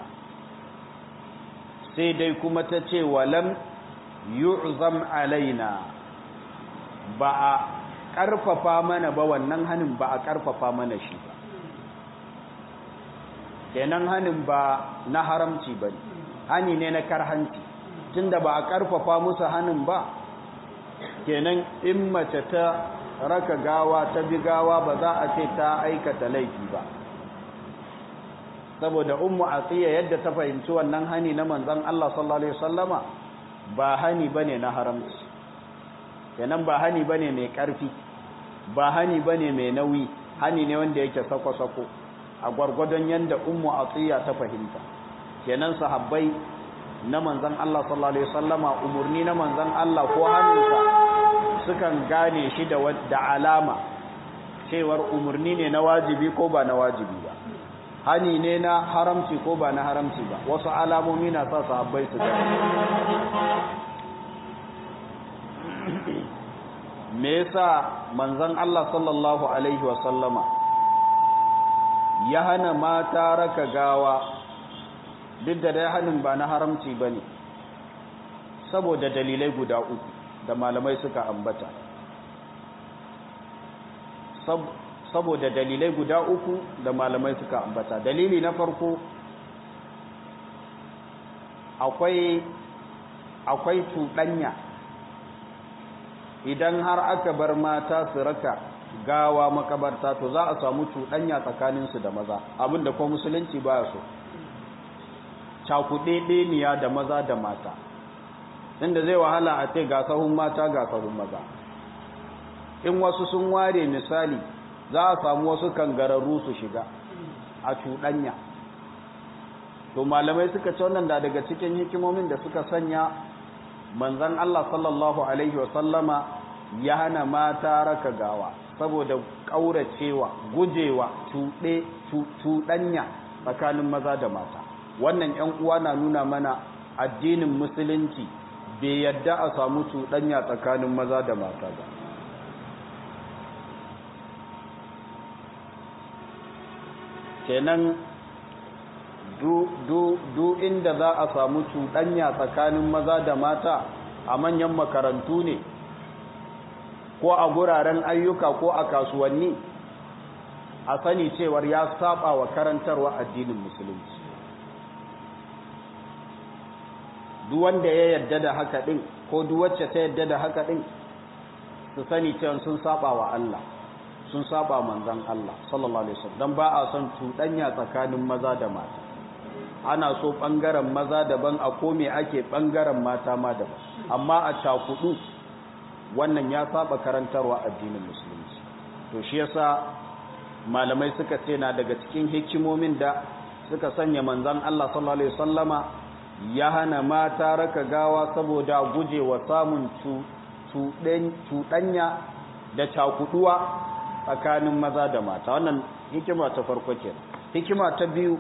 sai dai kuma ta ce walam yu'zam alaina ba a ƙarfafa mana ba wannan hanin ba a ƙarfafa mana shi ba kenan hanin ba na haramci ba ne hani ne na karhanci tunda ba a ƙarfafa musu hanin ba kenan in mace ta raka gawa ta bi gawa ba za a ce ta aikata laifi ba saboda ummu atiya yadda ta fahimci wannan hani na manzon Allah sallallahu alaihi wasallama ba hani bane na haramci kenan ba hani bane mai karfi ba hani bane mai nauyi hani ne wanda yake sako-sako a gwargwadon yanda ummu atiya ta fahimta kenan sahabbai na manzon Allah sallallahu alaihi wasallama umurni na manzon Allah ko hannunsa sukan gane shi da da alama cewar umurni ne na wajibi ko ba na wajibi ba hani ne na haramci ko ba na haramci ba wasu alamomi na sa sahabbai su gane me yasa manzon Allah sallallahu alaihi wasallama ya hana mata raka gawa duk da dai hanin ba na haramci bane saboda dalilai guda uku da malamai suka ambata saboda dalilai guda uku da malamai suka ambata dalili na farko akwai akwai cuɗanya idan har aka bar mata su raka gawa makabarta to za a samu cuɗanya tsakaninsu da maza abinda ko musulunci baya so cakuɗeɗeniya da maza da mata inda zai wahala a ce ga sahun mata ga sahun maza in wasu sun ware misali za a samu wasu kangararru su shiga a cuɗanya to malamai suka ce wannan da daga cikin hikimomin da suka sanya manzan Allah sallallahu alaihi wasallama ya hana mata raka gawa saboda ƙauracewa gujewa cuɗe cuɗanya tsakanin maza da mata wannan ‘yan uwa na nuna mana addinin musulunci bai yadda a samu cuɗanya tsakanin maza da mata ba kenan du inda za a samu cuɗanya tsakanin maza da mata a manyan makarantu ne ko a guraren ayyuka ko a kasuwanni a sani cewar ya saba wa karantarwa addinin musulunci duk wanda ya yadda da haka din ko duk wacce ta yadda da haka din su sani cewa sun saba wa Allah sun saba manzon Allah sallallahu alaihi wasallam dan ba a son cuɗanya tsakanin maza da mata ana so ɓangaren maza daban a kome ake ɓangaren mata ma daban amma a cakudu wannan ya saba karantarwa addinin musulunci to shi yasa malamai suka ce na daga cikin hikimomin da suka sanya manzan Allah sallallahu alaihi wasallama ya hana mata raka gawa saboda gujewa samun cuɗanya da cakuduwa tsakanin maza da mata wannan hikima ta farko kenan hikima ta biyu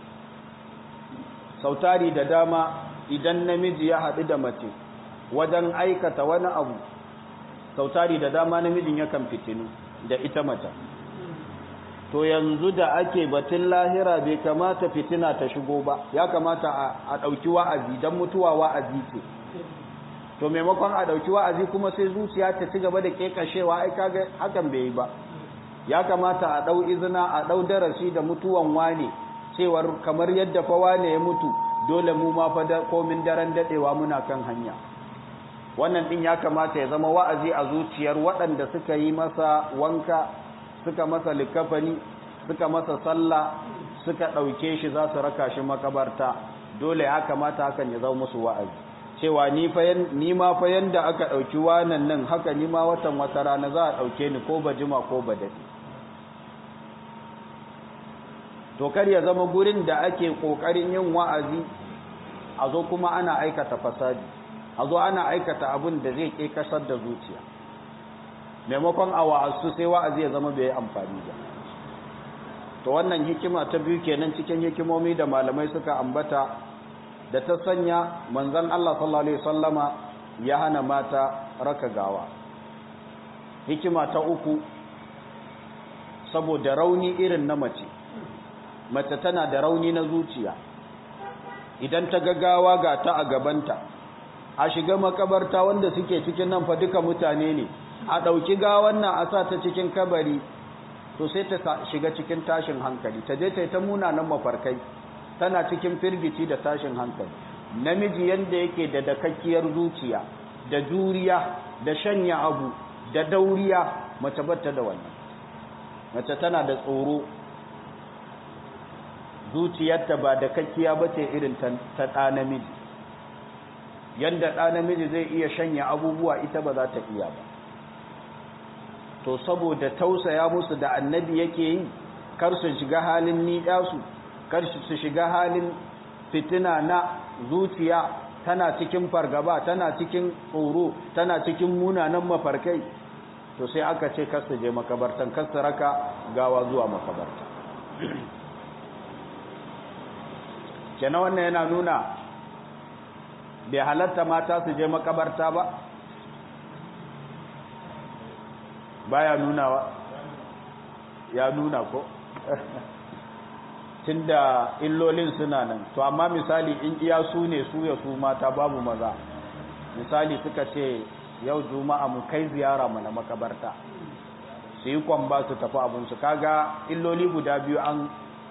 sautari da dama idan namiji ya haɗu da mace wajen aikata wani abu sautari da dama namijin yakan fitinu da ita mata to yanzu da ake batun lahira bai kamata fitina ta shigo ba ya kamata a ɗauki wa'azi don mutuwa wa'azi ce to maimakon a ɗauki wa'azi kuma sai zuciya ta ci gaba da ƙeƙashewa ai kaga hakan bai yi ba ya kamata a ɗau izina a ɗau darasi da mutuwan wane cewar kamar yadda fa wane ya mutu dole mu ma fa komin daren daɗewa muna kan hanya wannan ɗin ya kamata ya zama wa'azi a zuciyar waɗanda suka yi masa wanka suka masa likafani suka masa sallah suka ɗauke shi za su raka shi makabarta dole ya kamata hakan ya zama musu wa'azi cewa ni ma fa yanda aka ɗauki wanan nan haka ni ma watan wata rana za a ɗauke ni ko ba jima ko ba daɗi to kar ya zama gurin da ake ƙoƙarin yin wa'azi a zo kuma ana aikata fasadi a zo ana aikata abin da zai ke kasar da zuciya maimakon a wa'azu sai wa'azi ya zama bai amfani ba to wannan hikima ta biyu kenan cikin hikimomi da malamai suka ambata da ta sanya manzon Allah sallallahu alaihi wasallama ya hana mata raka gawa hikima ta uku saboda rauni irin na mace mace tana da rauni na zuciya idan ta gagawa ga ta a gabanta a shiga makabarta wanda suke cikin nan fa duka mutane ne a ɗauki gawan nan a sa ta cikin kabari to sai ta shiga cikin tashin hankali ta je ta yi ta munanan mafarkai tana cikin firgici da tashin hankali namiji yanda yake da dakakkiyar zuciya da juriya da shanya abu da dauriya mace batta da wannan mace tana da tsoro zuciyarta ba da kakkiya ba ce irin ta ɗa namiji yadda ɗa namiji zai iya shanya abubuwa ita ba za ta iya ba to saboda tausaya musu da annabi yake yi kar su shiga halin ni'yasu kar su shiga halin fitina na zuciya tana cikin fargaba tana cikin tsoro tana cikin munanan mafarkai to sai aka ce kar su je makabartan kar su raka gawa zuwa makabarta kenan wannan yana nuna bai halatta mata su je makabarta ba baya nunawa ya nuna ko tunda illolin suna nan to amma misali in iya su ne su ya su mata babu maza misali suka ce yau juma'a mu kai ziyara mana makabarta su yi kwamba su tafi abinsu kaga illoli guda biyu an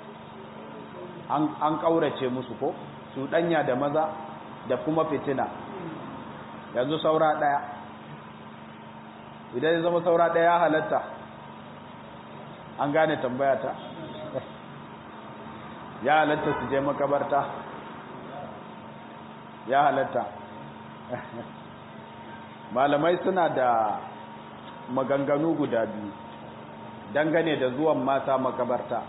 an ƙaurace musu ko su ɗanya da maza da kuma fitina yanzu saura ɗaya idan ya zama saura ɗaya ya halatta an gane tambaya ta ya halatta su je makabarta ya halatta malamai suna da maganganu guda biyu dangane da zuwan mata makabarta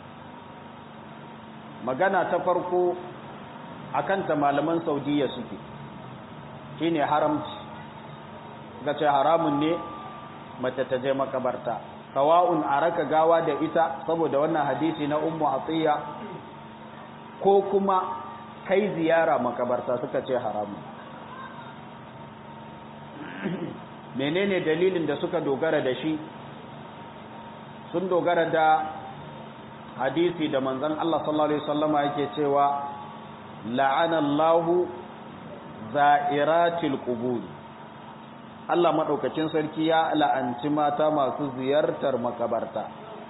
magana ta farko akanta malaman saudiya suke shine haramci ga ce haramun ne mace ta je makabarta sawa'un a raka gawa da ita saboda wannan hadisi na ummu atiya ko kuma kai ziyara makabarta suka ce haramun menene dalilin da suka dogara da shi sun dogara da hadisi da manzon Allah sallallahu alaihi wasallama yake cewa la'ana Allahu za'iratil qubur Allah madaukakin sarki ya la'anci mata masu ziyartar makabarta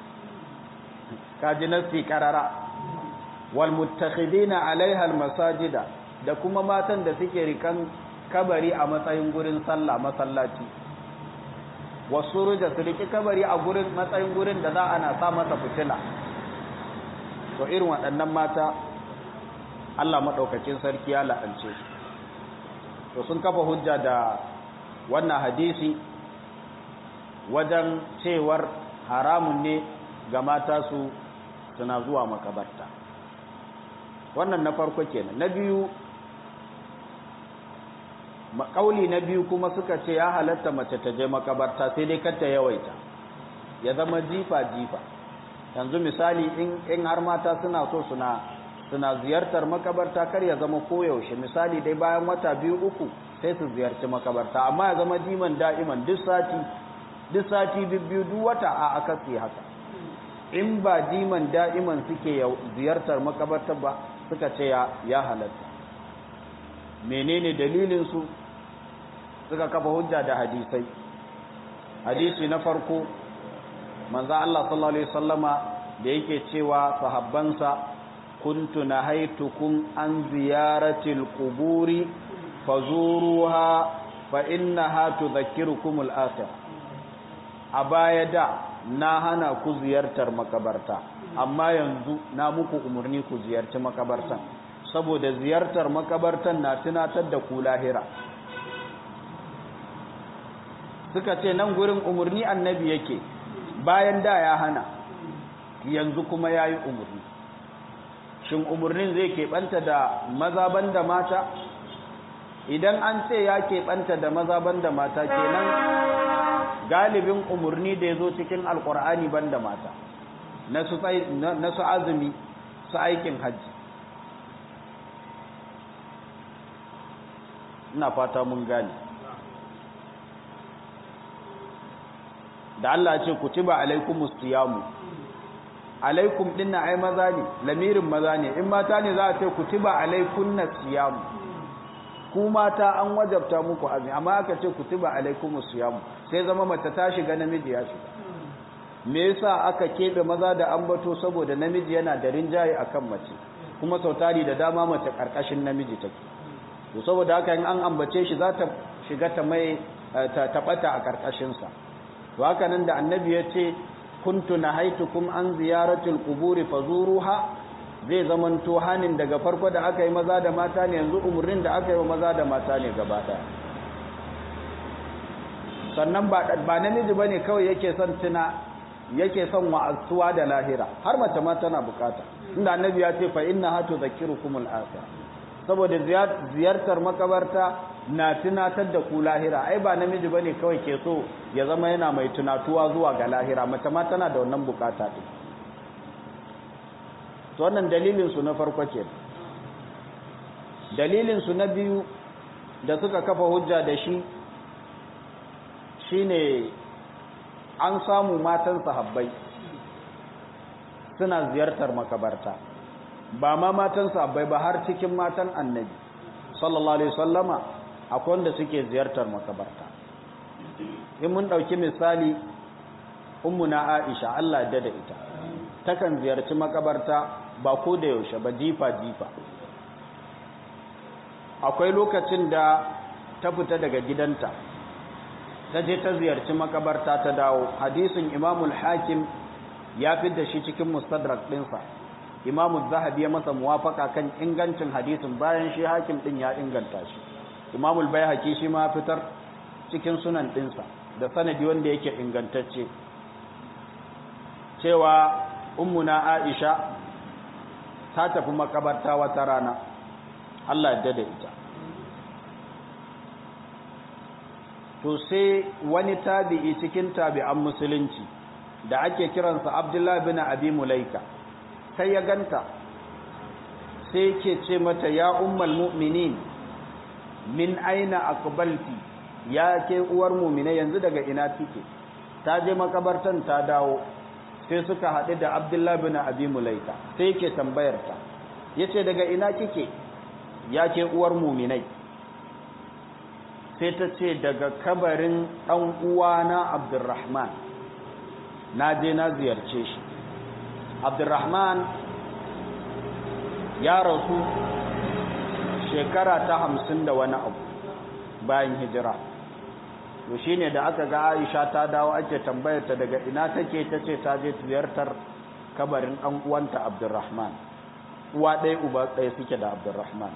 kaji nasi karara wal muttakhidina alaiha al masajida da kuma matan da suke rikan kabari a matsayin gurin sallah masallaci wasu ruja su riki kabari a gurin matsayin gurin da za ana sa masa fitila to irin waɗannan mata Allah maɗaukakin sarki ya la'ance su to sun kafa hujja da wannan hadisi wajen cewar haramun ne ga mata su suna zuwa makabarta wannan na farko kenan na biyu kauli na biyu kuma suka ce ya halatta mace ta je makabarta sai dai kar ta yawaita ya zama jifa jifa yanzu misali in in har mata suna so suna suna ziyartar makabarta kar ya zama koyaushe misali dai bayan wata biyu uku sai su ziyarci makabarta amma ya zama diman da'iman duk sati duk sati biyu duk wata a aka haka in ba diman da'iman suke ziyartar makabarta ba suka ce ya halatta menene dalilinsu suka kafa hujja da hadisai hadisi na farko manzo Allah sallallahu alaihi wasallama da yake cewa sahabbansa kuntu nahaitukum an ziyaratil quburi fazuruha fa innaha tudhakkirukum al-akhir a baya da na hana ku ziyartar makabarta amma yanzu na muku umarni ku ziyarci makabartan saboda ziyartar makabartan na tunatar da ku lahira suka ce nan gurin umarni annabi yake bayan da ya hana yanzu kuma ya yi umarni shin umarnin zai keɓanta da maza banda mata idan an ce ya keɓanta da maza banda mata kenan galibin umarni da ya zo cikin alkur'ani banda mata na su azumi su aikin hajji ina fata mun gane da Allah ce kutiba alaikumus siyamu alaikum dinna ai maza ne lamirin maza ne in mata ne za a ce kutiba alaikunna siyamu ku mata an wajabta muku azumi amma aka ce kutiba alaikumus siyamu sai zama mace ta shiga namiji ya shiga me yasa aka kebe maza da ambato saboda namiji yana da rinjaye akan mace kuma sautari da dama mace karkashin namiji take to saboda haka in an ambace shi za ta shiga ta mai ta tabata a karkashin sa to haka nan da annabi ya ce kuntu nahaitukum an ziyaratil quburi fazuruha zai zamanto hanin daga farko da aka yi maza da mata ne yanzu umurnin da aka yi wa maza da mata ne gaba daya sannan ba ba namiji bane kawai yake son tuna yake son wa'azuwa da lahira har mace ma tana bukata inda annabi ya ce fa inna hatu zakirukumul akhirah saboda ziyartar makabarta na tunatar da ku lahira ai ba namiji bane kawai ke so ya zama yana mai tunatuwa zuwa ga lahira mace ma tana da wannan bukata din to wannan dalilin su na farko ke dalilin su na biyu da suka kafa hujja da shi shine an samu matan sahabbai suna ziyartar makabarta ba ma matan sahabbai ba har cikin matan annabi sallallahu alaihi wasallama akwai wanda suke ziyartar makabarta in mun dauki misali ummuna Aisha Allah da da ita takan ziyarci makabarta ba ko da yaushe ba jifa jifa akwai lokacin da ta fita daga gidanta ta je ta ziyarci makabarta ta dawo hadisin imamul hakim ya fi da shi cikin mustadrak ɗinsa imamu zahabi ya masa muwafaka kan ingancin hadisin bayan shi hakim ɗin ya inganta shi imamul bayhaqi shi ma fitar cikin sunan ɗinsa da sanadi wanda yake ingantacce cewa ummuna aisha ta tafi makabarta wata rana Allah ya da ita to sai wani tabi'i cikin tabi'an musulunci da ake kiransa Abdullah bin Abi Mulaika sai ya ganta sai ke ce mata ya ummal mu'minin min aina aqbalti ya ke uwar mu'mina yanzu daga ina kike ta je makabartan ta dawo sai suka haɗu da Abdullah bin Abi Mulaika sai ke tambayar ta yace daga ina kike ya ke uwar mu'minai sai ta ce daga kabarin ɗan uwana abdurrahman na je na ziyarce shi abdurrahman ya rasu shekara ta hamsin da wani abu bayan hijira to shi ne da aka ga aisha ta dawo ake tambayarta daga ina take ta ce ta je ziyartar kabarin ɗan uwanta abdurrahman uwa ɗaya uba ɗaya suke da abdurrahman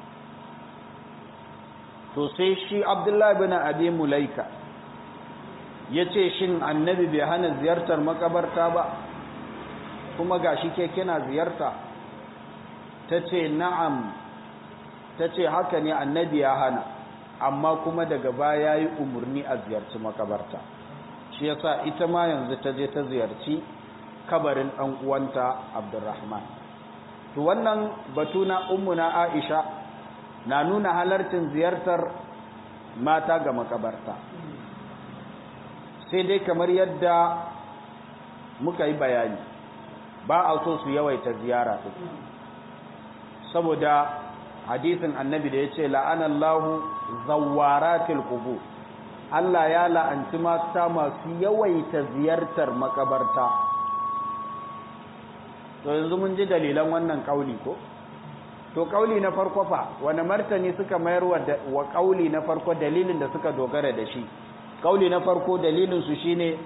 to sai shi abdullahi bin abi mulaika ya ce shin annabi bai hana ziyartar makabarta ba kuma ga shi ke kina ziyarta ta ce na'am ta ce haka ne annabi ya hana amma kuma daga baya yi umarni a ziyarci makabarta shi yasa ita ma yanzu ta je ta ziyarci kabarin ɗan uwanta abdurrahman to wannan batu na ummuna aisha na nuna halartin ziyartar mata ga makabarta sai dai kamar yadda muka yi bayani ba a so su yawaita ziyara saboda hadisin annabi da ya ce la'anallahu zawaratil qubur Allah ya la'anci mata masu yawaita ziyartar makabarta to yanzu mun ji dalilan wannan kauli ko to kauli na farko fa wani martani suka mayar wa kauli na farko dalilin da suka dogara da shi kauli na farko dalilin su shine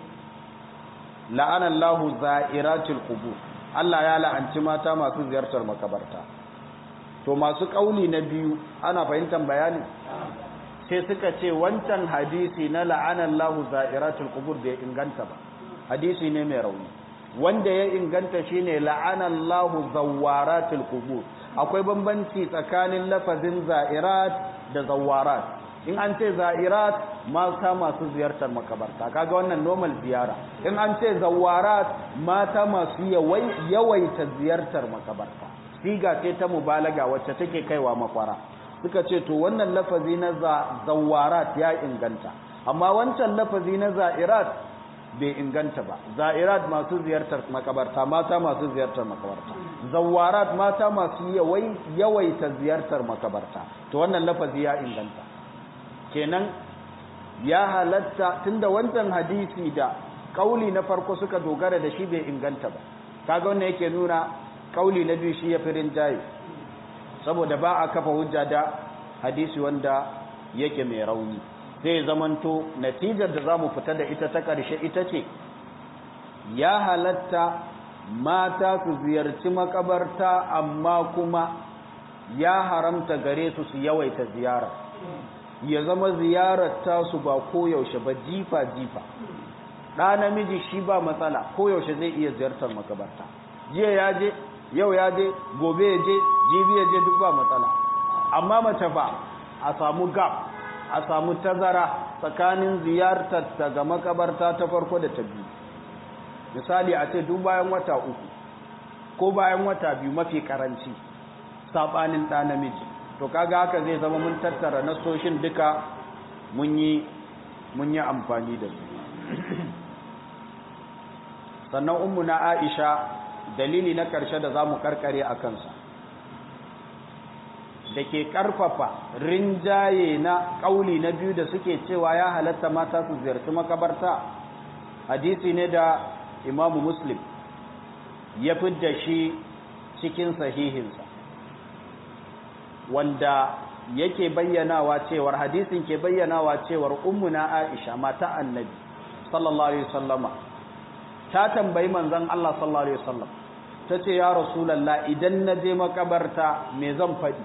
la'anallahu za'iratul qubur Allah ya la'anci mata masu ziyartar makabarta to masu kauli na biyu ana fahimtar bayani sai suka ce wancan hadisi na la'anallahu za'iratul qubur bai inganta ba hadisi ne mai rauni wanda ya inganta shine la'anallahu zawaratul qubur akwai bambanci tsakanin lafazin za'irat da zawarat in an ce za'irat mata masu ziyartar makabarta kaga wannan normal ziyara in an ce zawarat mata masu yawaita ziyartar makabarta siga ce ta mubalaga wacce take kaiwa makwara suka ce to wannan lafazi na zawarat ya inganta amma wancan lafazi na za'irat bai inganta ba za'irat masu ziyartar makabarta mata masu ziyartar makabarta zawarat mata masu yawaita ziyartar makabarta to wannan lafazi ya inganta kenan ya halatta tunda wancan hadisi da kauli na farko suka dogara da shi bai inganta ba kaga wannan yake nuna kauli na biyu shi ya firin jayi saboda ba a kafa hujja da hadisi wanda yake mai rauni zai zamanto natijar da za mu fita da ita ta ƙarshe ita ce ya halatta mata su ziyarci makabarta amma kuma ya haramta gare su su yawaita ziyara ya zama ziyarar tasu ba koyaushe ba jifa-jifa ɗa namiji shi ba matsala koyaushe zai iya ziyartar makabarta jiya ya je yau ya je gobe ya je jibi ya je duk ba matsala amma mace ba a samu gap a samu tazara tsakanin ziyartar ta ga makabarta ta farko da ta biyu misali a ce duk bayan wata uku ko bayan wata biyu mafi karanci saɓanin ɗa namiji to kaga haka zai zama mun tattara nasoshin duka mun yi mun yi amfani da su sannan ummu na aisha dalili na ƙarshe da za mu karkare a kansa da ke ƙarfafa rinjaye na ƙauli na biyu da suke cewa ya halatta mata su ziyarci makabarta hadisi ne da imamu muslim ya fidda shi cikin sahihinsa wanda yake bayyanawa cewar hadisin ke bayyanawa cewar ummuna aisha mata annabi sallallahu alaihi wasallama ta tambayi manzon Allah sallallahu alaihi wasallam tace ya rasulullah idan na je makabarta me zan faɗi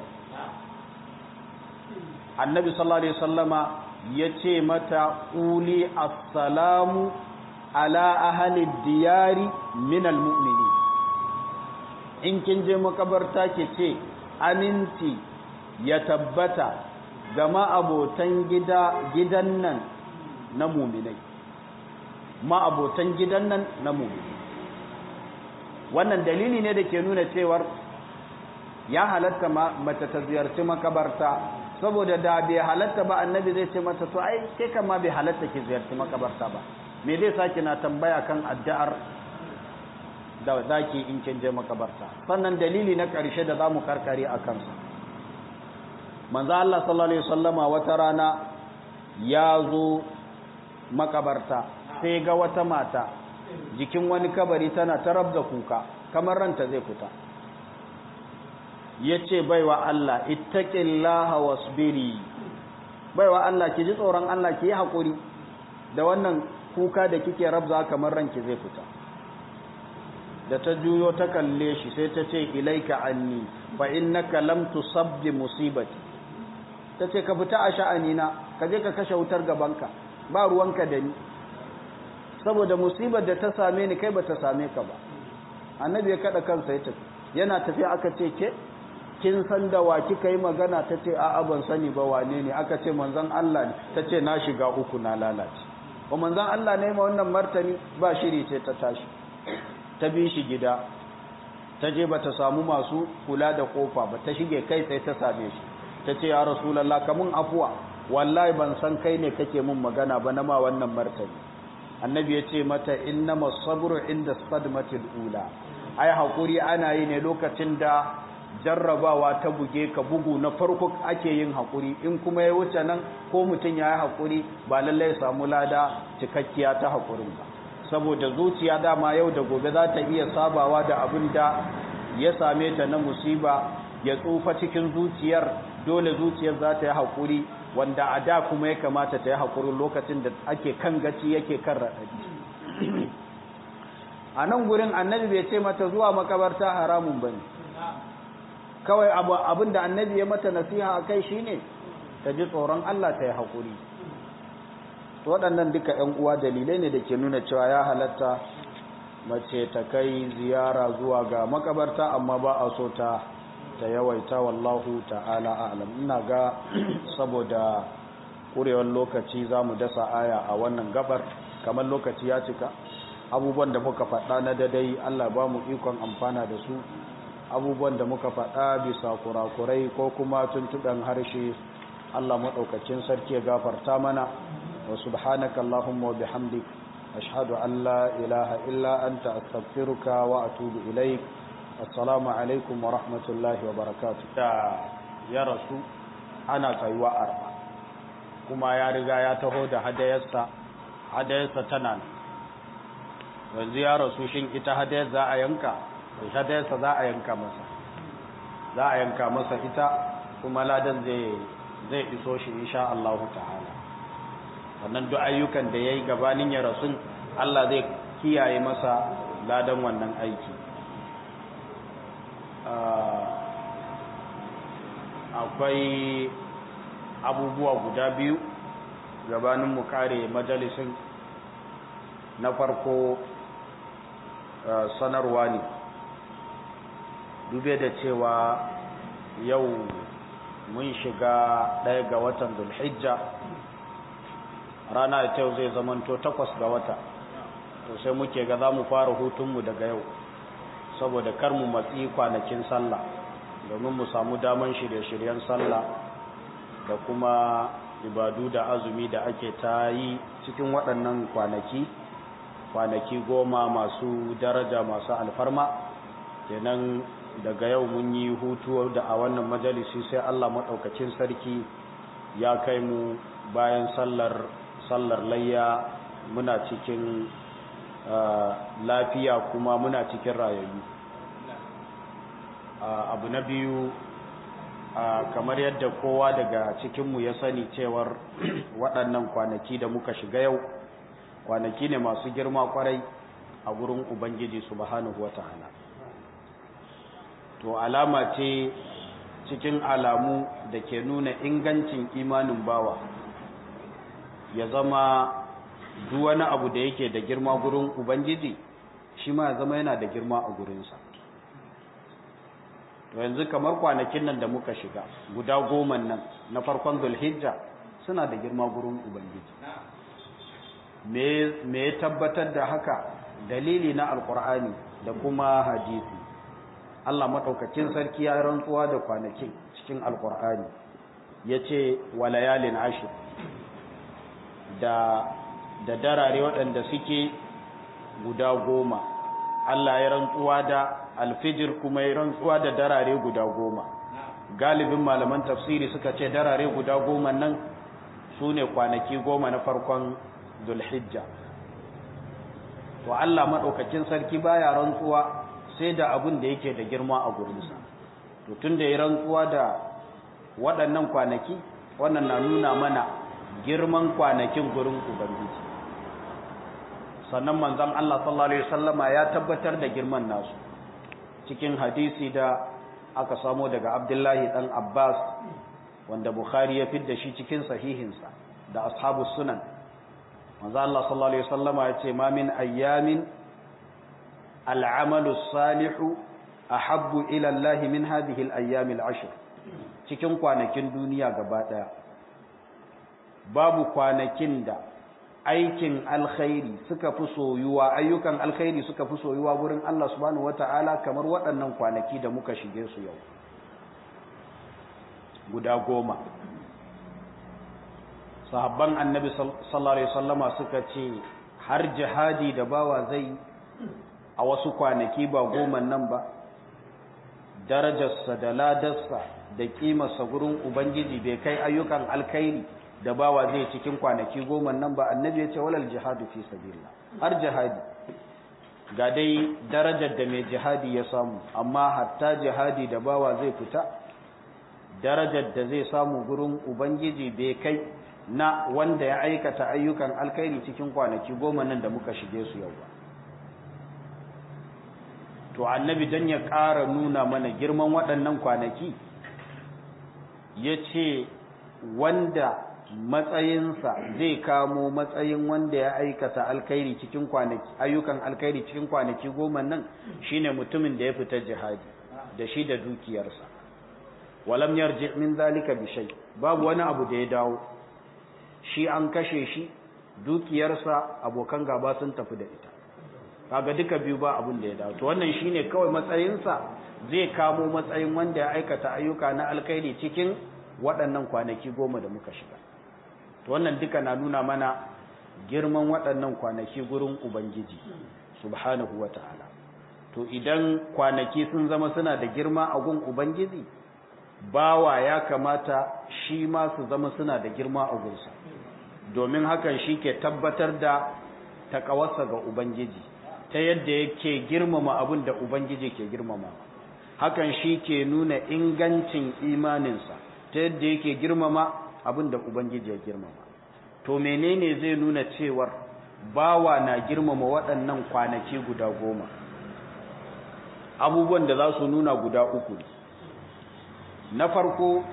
annabi sallallahu alaihi wasallama yace mata quli assalamu ala ahli diyari min almu'minin in kin je makabarta ke ce aminci ya tabbata ga ma'abotan gida gidan nan na muminai ma'abotan gidan nan na muminai wannan dalili ne da ke nuna cewar ya halatta mace ta ziyarci makabarta saboda da bai halatta ba annabi zai ce mata to ai ke kama bai halatta ki ziyarci makabarta ba me zai saki na tambaya kan addu'ar da zaki in kin je makabarta sannan dalili na ƙarshe da zamu karkare a kansa manzo Allah sallallahu alaihi wasallama wata rana ya zo makabarta sai ga wata mata jikin wani kabari tana tarabda kuka kamar ranta zai fita yace baiwa Allah ittaqillaha wasbiri baiwa Allah ki ji tsoron Allah ki yi hakuri da wannan kuka da kike rabza kamar ranki zai fita da ta juyo ta kalle shi sai ta ce ilaika anni fa innaka lam tusabbi musibati ta ce ka fita a sha'anina ka je ka kashe wutar gabanka ba ruwanka da ni saboda musibar da ta same ni kai ba ta same ka ba annabi ya kada kansa ya tafi yana tafiya aka ce ke kin san da wa kika yi magana ta ce a'a ban sani ba wane ne aka ce manzon Allah ne ta ce na shiga uku na lalace ba manzon Allah ne ma wannan martani ba shiri ce ta tashi ta bi shi gida ta je ba ta samu masu kula da kofa ba ta shige kai sai ta same shi ta ce ya rasulallah ka mun afuwa wallahi ban san kai ne kake mun magana ba na ma wannan martani annabi ya ce mata innama sabru inda sadmatil ula ai hakuri ana yi ne lokacin da jarrabawa ta buge ka bugu na farko ake yin hakuri in kuma ya wuce nan ko mutum ya yi hakuri ba lallai ya samu lada cikakkiya ta hakurin ba saboda zuciya dama yau da gobe za ta iya sabawa da abin da ya same ta na musiba ya tsufa cikin zuciyar dole zuciyar za ta yi haƙuri wanda a da kuma ya kamata ta yi haƙuri lokacin da ake kan gaci yake kan raɗaɗi a nan gurin annabi bai ce mata zuwa makabarta haramun ba ne kawai abin da annabi ya mata nasiha a kai shi ne ta ji tsoron Allah ta yi haƙuri waɗannan duka ‘yan uwa dalilai ne da ke nuna cewa ya halatta mace ta kai ziyara zuwa ga makabarta amma ba a so ta ta yawaita wallahu ta'ala a'lam ina ga saboda kurewar lokaci za mu dasa aya a wannan gabar kamar lokaci ya cika abubuwan da muka faɗa na dadai Allah ba mu ikon amfana da su abubuwan da muka faɗa bisa kurakurai ko kuma tuntuɗan harshe Allah maɗaukacin sarki ya gafarta mana wa subhanaka Allahumma wa bihamdik ashhadu an la ilaha illa anta astaghfiruka wa atubu ilaik assalamu alaikum wa rahmatullahi wa barakatuh da ya rasu ana kaiwa arba kuma ya riga ya taho da hadayarsa hadayarsa tana yanzu ya rasu shin ita hadayar za a yanka hadayarsa za a yanka masa za a yanka masa ita kuma ladan zai zai iso shi insha Allah ta'ala wannan duk ayyukan da yayi gabanin ya rasu Allah zai kiyaye masa ladan wannan aiki akwai abubuwa guda biyu gabanin mu kare majalisin na farko sanarwa ne dube da cewa yau mun shiga ɗaya ga watan dulhijja rana ta yau zai zamanto takwas ga wata to sai muke ga za mu fara hutunmu daga yau saboda kar mu matsi kwanakin sallah domin mu samu daman shirye-shiryen sallah da kuma ibadu da azumi da ake ta yi cikin waɗannan kwanaki kwanaki goma masu daraja masu alfarma kenan daga yau mun yi hutu da a wannan majalisi sai Allah maɗaukacin sarki ya kai mu bayan sallar sallar layya muna cikin lafiya kuma muna cikin rayayyu abu na biyu kamar yadda kowa daga cikinmu ya sani cewar waɗannan kwanaki da muka shiga yau kwanaki ne masu girma kwarai a gurin ubangiji subhanahu wata'ala to alama ce cikin alamu da ke nuna ingancin imanin bawa ya zama duk wani abu da yake da girma gurin ubangiji shi ma ya zama yana da girma a gurinsa to yanzu kamar kwanakin nan da muka shiga guda goma nan na farkon zulhijja suna da girma gurin ubangiji me ya tabbatar da haka dalili na alkur'ani da kuma hadisi Allah maɗaukakin sarki ya rantsuwa da kwanakin cikin alkur'ani ya ce walayalin ashir da da darare waɗanda suke guda goma Allah ya rantsuwa da alfijir kuma ya rantsuwa da darare guda goma galibin malaman tafsiri suka ce darare guda goma nan su ne kwanaki goma na farkon dulhijja to Allah maɗaukakin sarki baya rantsuwa sai da abin da yake da girma a gurinsa to tun da ya rantsuwa da waɗannan kwanaki wannan na nuna mana girman kwanakin gurin ubangiji sannan manzon Allah sallallahu alaihi wasallama ya tabbatar da girman nasu cikin hadisi da aka samo daga Abdullahi dan Abbas wanda Bukhari ya fidda shi cikin sahihinsa da ashabus sunan manzo Allah sallallahu alaihi wasallama ya ce ma min ayyamin al'amalu salihu ahabbu ila Allah min hadhihi al-ayyam al-ashr cikin kwanakin duniya gaba daya babu kwanakin da aikin alkhairi suka fi soyuwa ayyukan alkhairi suka fi soyuwa gurin Allah subhanahu wataala kamar waɗannan kwanaki da muka shige su yau guda goma sahabban annabi sallallahu alaihi wasallama suka ce har jihadi da bawa zai a wasu kwanaki ba goma nan ba darajarsa da ladarsa da kimarsa gurin ubangiji bai kai ayyukan alkhairi da bawa zai cikin kwanaki goma nan ba annabi ya ce walal jihadu fi sabilillah har jihadi ga dai darajar da mai jihadi ya samu amma hatta jihadi da bawa zai fita darajar da zai samu gurin ubangiji bai kai na wanda ya aikata ayyukan alkhairi cikin kwanaki goma nan da muka shige su yau ba to annabi dan ya ƙara nuna mana girman waɗannan kwanaki ya ce wanda matsayinsa zai kamo matsayin wanda ya aikata alkhairi cikin kwanaki ayyukan alkhairi cikin kwanaki goma nan shine mutumin da ya fita jihadi da shi da dukiyarsa walam yarji min zalika bi shay babu wani abu da ya dawo shi an kashe shi dukiyarsa abokan gaba sun tafi da ita kaga duka biyu ba abin da ya dawo to wannan shine kawai matsayinsa zai kamo matsayin wanda ya aikata ayyuka na alkhairi cikin waɗannan kwanaki goma da muka shiga to wannan duka na nuna mana girman waɗannan kwanaki gurin ubangiji subhanahu wata'ala to idan kwanaki sun zama suna da girma a gun ubangiji bawa ya kamata shi ma su zama suna da girma a gunsa domin hakan shi ke tabbatar da takawarsa ga ubangiji ta yadda yake girmama abin da ubangiji ke girmama hakan shi ke nuna ingancin imaninsa ta yadda yake girmama abin da ubangiji ya girmama to menene zai nuna cewar bawa na girmama waɗannan kwanaki guda goma abubuwan da za su nuna guda uku ne na farko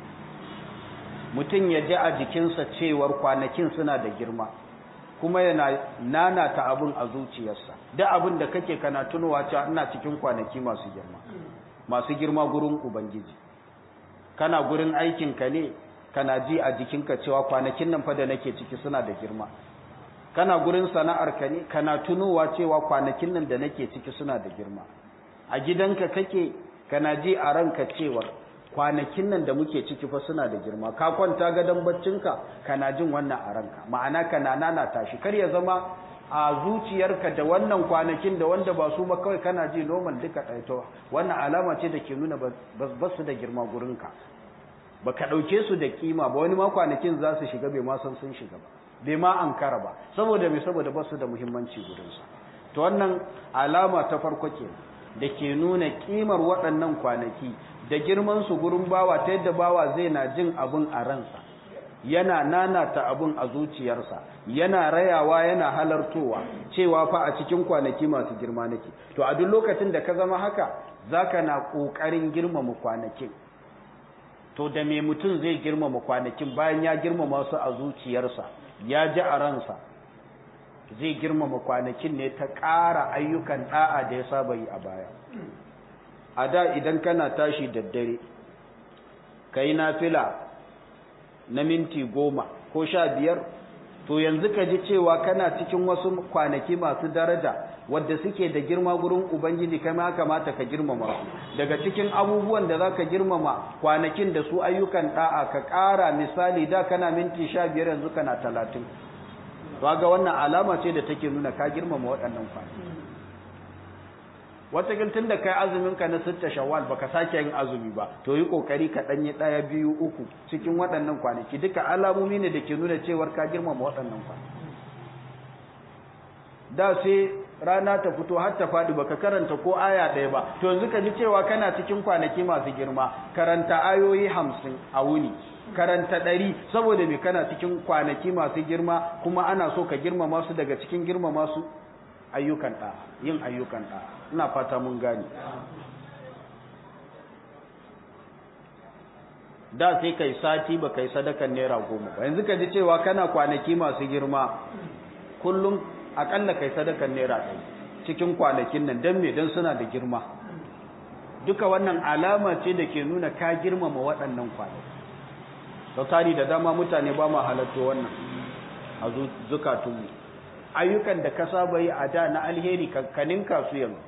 mutum ya ji a jikinsa cewar kwanakin suna da girma kuma yana nanata abin a zuciyarsa da abin da kake kana tunowa cewa ina cikin kwanaki masu girma masu girma gurin ubangiji kana gurin aikinka ne kana ji a jikinka cewa kwanakin nan fa da nake ciki suna da girma kana gurin sana'arka ne kana tunowa cewa kwanakin nan da nake ciki suna da girma a gidanka kake kana ji a ranka cewar kwanakin nan da muke ciki fa suna da girma ka kwanta gadon baccinka kana jin wannan a ranka ma'ana kana nana tashi kar ya zama a zuciyarka da wannan kwanakin da wanda ba su ba kawai kana ji normal duka ɗaito wannan alama ce da ke nuna ba su da girma gurinka ba ka ɗauke su da kima ba wani ma kwanakin za su shiga bai ma san sun shiga ba bai ma ankara ba saboda mai saboda ba su da muhimmanci gurinsa to wannan alama ta farko ke da ke nuna kimar waɗannan kwanaki da girman su gurin bawa ta yadda bawa zai na jin abin a ransa yana nanata abin a zuciyarsa yana rayawa yana halartowa cewa fa a cikin kwanaki masu girma nake to a duk lokacin da ka zama haka zaka na kokarin girmama kwanakin to da me mutum zai girmama kwanakin bayan ya girmama su a zuciyarsa ya ji a ransa zai girmama kwanakin ne ta ƙara ayyukan da'a da ya saba yi a baya a da idan kana tashi daddare ka yi nafila na minti goma ko sha biyar to yanzu ka ji cewa kana cikin wasu kwanaki masu daraja wadda suke da girma gurin ubangiji kai ma kamata ka girmama su daga cikin abubuwan da za ka girmama kwanakin da su ayyukan da'a ka ƙara misali da kana minti sha biyar yanzu kana talatin ga wannan alama ce da take nuna ka girmama waɗannan kwanaki watakin tun da kai azumin ka na sitta shawwal baka sake yin azumi ba to yi kokari ka danyi daya biyu uku cikin waɗannan kwanaki duka alamomi ne da ke nuna cewar ka girmama waɗannan kwanaki da sai rana ta fito har ta faɗi baka karanta ko aya ɗaya ba to yanzu ka ji cewa kana cikin kwanaki masu girma karanta ayoyi hamsin a wuni karanta ɗari saboda me kana cikin kwanaki masu girma kuma ana so ka girmama su daga cikin girmama su ayyukan ɗa yin ayyukan ɗa ina fata mun gane da sai kai sati ba kai sadakan naira goma ba yanzu ka ji cewa kana kwanaki masu girma kullum akalla kai sadakan naira ɗaya cikin kwanakin nan don me don suna da girma duka wannan alama ce da ke nuna ka girmama waɗannan kwanaki da tari da dama mutane ba ma halatto wannan a zukatunmu ayyukan da ka saba yi a da na alheri kankanin kasu yanzu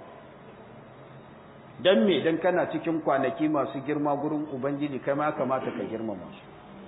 don me don kana cikin kwanaki masu girma gurin ubangiji kai ma kamata ka girmama su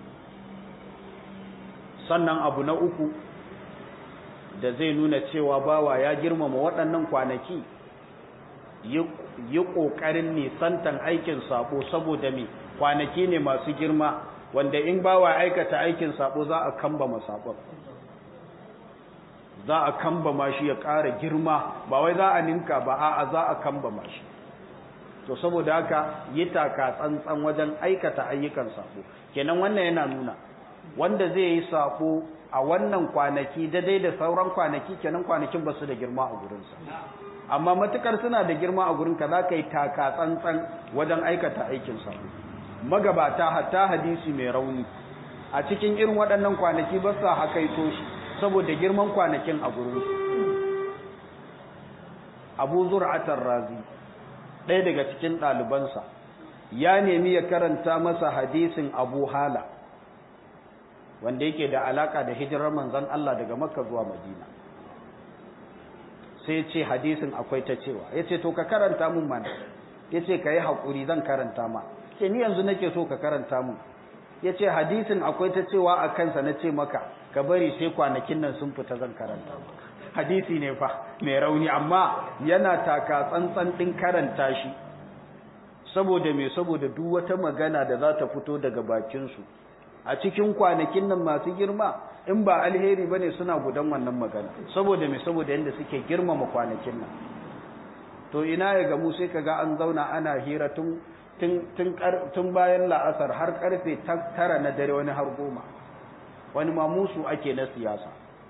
sannan abu na uku da zai nuna cewa bawa ya girmama waɗannan kwanaki yi ƙoƙarin nisantan aikin sabo saboda me kwanaki ne masu girma wanda in bawa aikata aikin sabo za a kambama sabon za a kambama shi ya ƙara girma ba wai za a ninka ba a'a za a kambama shi to saboda haka yi taka tsantsan wajen aikata ayyukan sabo kenan wannan yana nuna wanda zai yi sabo a wannan kwanaki daidai da sauran kwanaki kenan kwanakin ba su da girma a gurinsa amma matukar suna da girma a gurinka za ka yi taka tsantsan wajen aikata aikin sabo magabata hatta hadisi mai rauni a cikin irin waɗannan kwanaki ba sa hakaito shi saboda girman kwanakin a gurinsu abu zur'atar razi ɗaya daga cikin ɗalibansa ya nemi ya karanta masa hadisin abu hala wanda yake da alaka da hijirar manzon Allah daga makka zuwa madina sai ce hadisin akwai ta cewa ya ce to ka karanta mun mana ya ce ka yi haƙuri zan karanta ma ce ni yanzu nake so ka karanta mun ya ce hadisin akwai ta cewa a kansa na ce maka ka bari sai kwanakin nan sun fita zan karanta maka hadisi ne fa mai rauni amma yana taka tsantsan ɗin karanta shi saboda me saboda duk wata magana da za ta fito daga bakinsu a cikin kwanakin nan masu girma in ba alheri bane suna gudan wannan magana saboda me saboda yanda suke girmama kwanakin nan to ina ya gamu sai kaga an zauna ana hira tun tun tun bayan la'asar har karfe tara na dare wani har goma wani ma musu ake na siyasa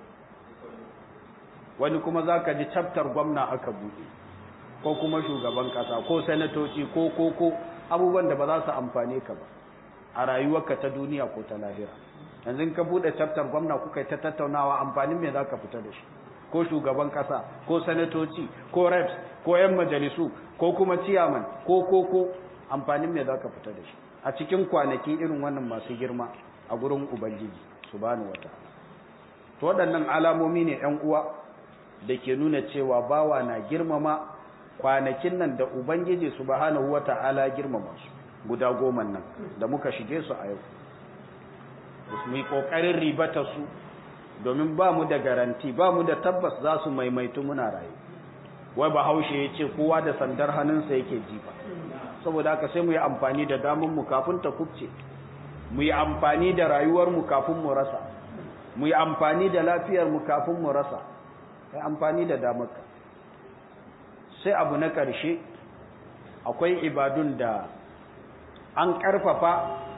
wani kuma zaka ji chapter gwamna aka buɗe ko kuma shugaban kasa ko sanatoci ko ko ko abubuwan da ba za su amfane ka ba a rayuwarka ta duniya ko ta lahira yanzu ka bude chapter gwamna kuka yi ta tattaunawa amfanin me zaka fita da shi ko shugaban kasa ko sanatoci ko reps ko yan majalisu ko kuma chairman ko ko ko amfanin me zaka fita da shi a cikin kwanaki irin wannan masu girma a gurin ubangiji subhanahu wataala to waɗannan alamomi ne ƴan uwa da ke nuna cewa bawa na girmama kwanakin nan da ubangiji subhanahu wataala girmama su guda goma nan da muka shige su a yau mu yi ƙoƙarin ribata su domin ba mu da garanti ba mu da tabbas za su maimaitu muna raye wai bahaushe ya ce kowa da sandar hannunsa yake jifa saboda haka sai mu yi amfani da damunmu kafin ta kubce mu yi amfani da rayuwarmu kafin mu rasa mu yi amfani da lafiyarmu kafin mu rasa kai amfani da damarka sai abu na ƙarshe akwai ibadun da an ƙarfafa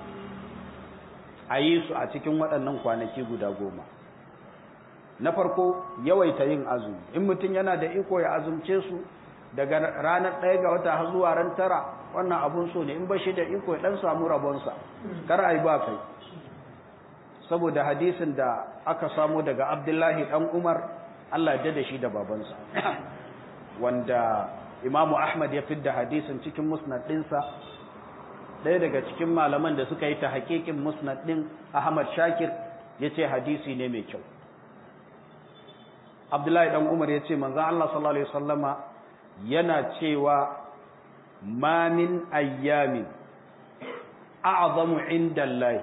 a yi su a cikin waɗannan kwanaki guda goma na farko yawaita yin azumi in mutum yana da iko ya azumce su daga ranar ɗaya ga wata har zuwa ran tara wannan abun so ne in ba shi da iko ya ɗan samu rabonsa kar a yi ba kai saboda hadisin da aka samo daga abdullahi ɗan umar allah ya da shi da babansa wanda imamu ahmad ya fidda hadisin cikin musnad ɗinsa ɗaya daga cikin malaman da suka yi ta hakikin musnad ɗin ahmad shakir ya ce hadisi ne mai kyau abdullahi ɗan umar ya ce manzan allah sallallahu alaihi wasallama yana cewa ma min ayyamin a'zamu inda Allah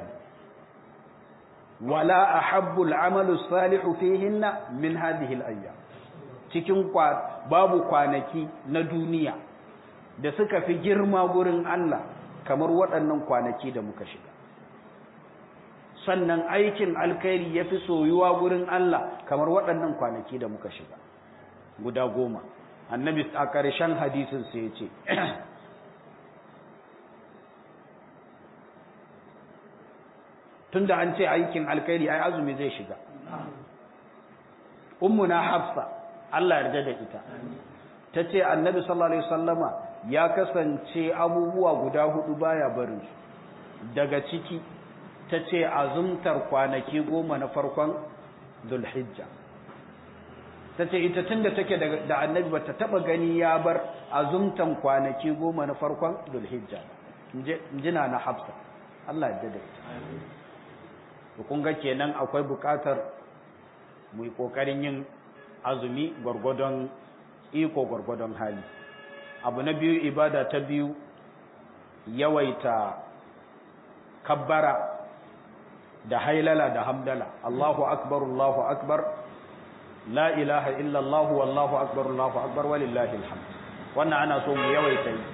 wala ahabbu al'amalu salihu fihinna min hadhihi al'ayyam cikin babu kwanaki na duniya da suka fi girma gurin Allah kamar waɗannan kwanaki da muka shiga sannan aikin alkhairi ya fi soyuwa gurin Allah kamar waɗannan kwanaki da muka shiga guda goma annabi a ƙarshen hadisin sai ya ce tunda an ce aikin alkhairi ai azumi zai shiga ummuna hafsa Allah yarda da ita tace annabi sallallahu alaihi wasallama ya kasance abubuwa guda hudu baya barin su daga ciki tace azumtar kwanaki goma na farkon dhulhijja tace ita tunda take da annabi bata taba gani ya bar azumtan kwanaki goma na farkon dhulhijja injina na hafsa Allah yarda da ita to kun ga kenan akwai bukatar mu yi kokarin yin azumi gwargwadon iko gwargwadon hali abu na biyu ibada ta biyu yawaita kabbara da hailala da hamdala Allahu akbar Allahu akbar la ilaha illa Allah wallahu akbar Allahu akbar walillahi alhamd wannan ana so mu yawaita yi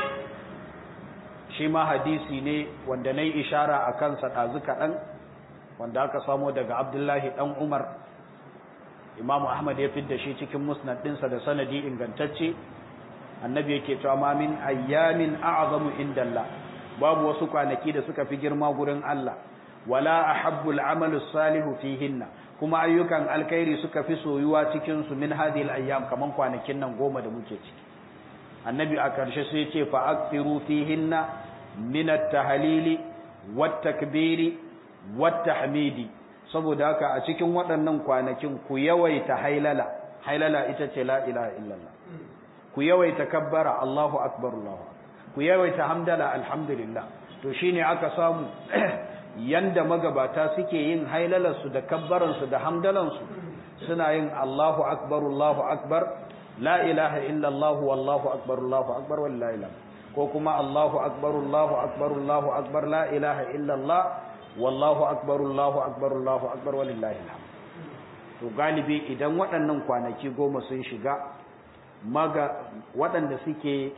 shi ma hadisi ne wanda nayi ishara akan sa dazu kadan wanda aka samo daga Abdullahi dan Umar Imam Ahmad ya fidda shi cikin musnad dinsa da sanadi ingantacce annabi yake cewa ma min ayyamin a'zamu indallah babu wasu kwanaki da suka fi girma gurin Allah wala ahabbul amalu salihu fihinna kuma ayyukan alkhairi suka fi soyuwa cikin su min hadhihi ayyam kaman kwanakin nan goma da muke ciki annabi a karshe sai yace fa akthiru fihinna min at-tahlili wat-takbiri wat-tahmidi saboda haka a cikin waɗannan kwanakin ku yawaita hailala hailala ita ce la ilaha illallah ku yawaita kabbara Allahu akbar Allahu ku yawaita hamdala alhamdulillah to shine aka samu yanda magabata suke yin hailalarsu da kabbaransu da hamdalansu suna yin Allahu akbar Allahu akbar la ilaha illallah wallahu akbar Allahu akbar wallahi la ko kuma Allahu akbar Allahu akbar Allahu akbar la ilaha illallah wallahu akbar Allahu akbar Allahu akbar walillahi alhamd to galibi idan waɗannan kwanaki goma sun shiga maga waɗanda suke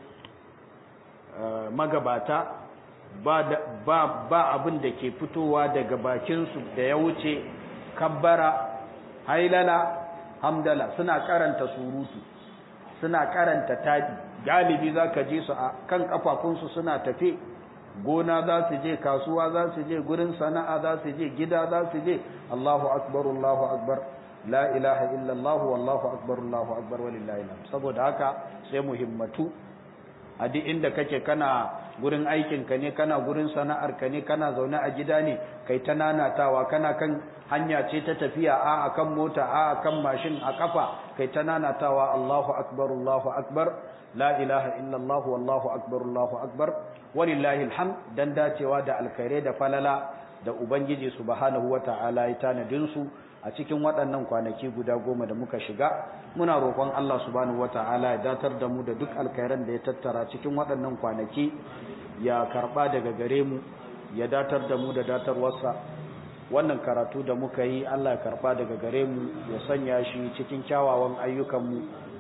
magabata ba ba ba abin da ke fitowa daga bakinsu da ya wuce kabbara hailala hamdala suna karanta surutu suna karanta taɗi galibi za ka je su a kan kafafunsu suna tafe gona za su je kasuwa za su je gurin sana'a za su je gida za su je Allahu akbar Allahu akbar la ilaha illallah wallahu akbar Allahu akbar walillahi alhamd saboda haka sai muhimmatu a duk inda kake kana gurin aikin ka ne kana gurin sana'ar ka ne kana zaune a gida ne kai ta nanatawa kana kan hanya ce ta tafiya a akan mota a akan mashin a kafa kai ta nanatawa Allahu akbar Allahu akbar la ilaha illallah wallahu akbar Allahu akbar walillahi alhamd dan dacewa da alkhairai da falala da ubangiji subhanahu wata'ala ya tanadin su a cikin waɗannan kwanaki guda goma da muka shiga muna roƙon Allah subhanahu wata'ala ya datar da mu da duk alkhairan da ya tattara cikin waɗannan kwanaki ya karɓa daga gare mu ya datar da mu da datarwarsa wannan karatu da muka yi Allah ya karɓa daga gare mu ya sanya shi cikin kyawawan ayyukanmu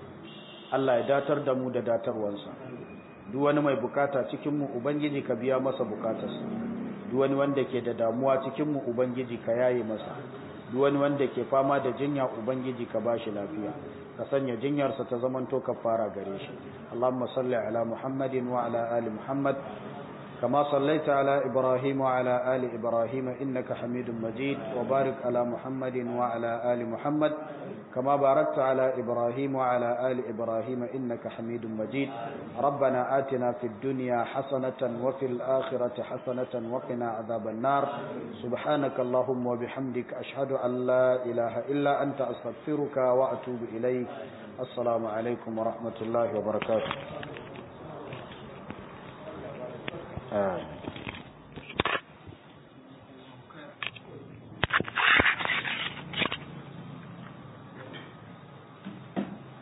Allah ya datar da mu da datarwarsa duk wani mai bukata cikin mu ubangiji ka biya masa bukatarsa duk wani wanda ke da damuwa cikin mu ubangiji ka yaye masa duk wani wanda ke fama da jinya ubangiji ka bashi lafiya ka sanya jinyarsa ta zamanto kafara gare shi Allahumma salli ala Muhammadin wa ala ali Muhammad kama sallaita ala Ibrahim wa ala ali Ibrahim innaka Hamidum Majid wa barik ala Muhammadin wa ala ali Muhammad كما باركت على إبراهيم وعلى آل إبراهيم إنك حميد مجيد ربنا آتنا في الدنيا حسنة وفي الآخرة حسنة وقنا عذاب النار سبحانك اللهم وبحمدك أشهد أن لا إله إلا أنت أستغفرك وأتوب إليك السلام عليكم ورحمة الله وبركاته آه.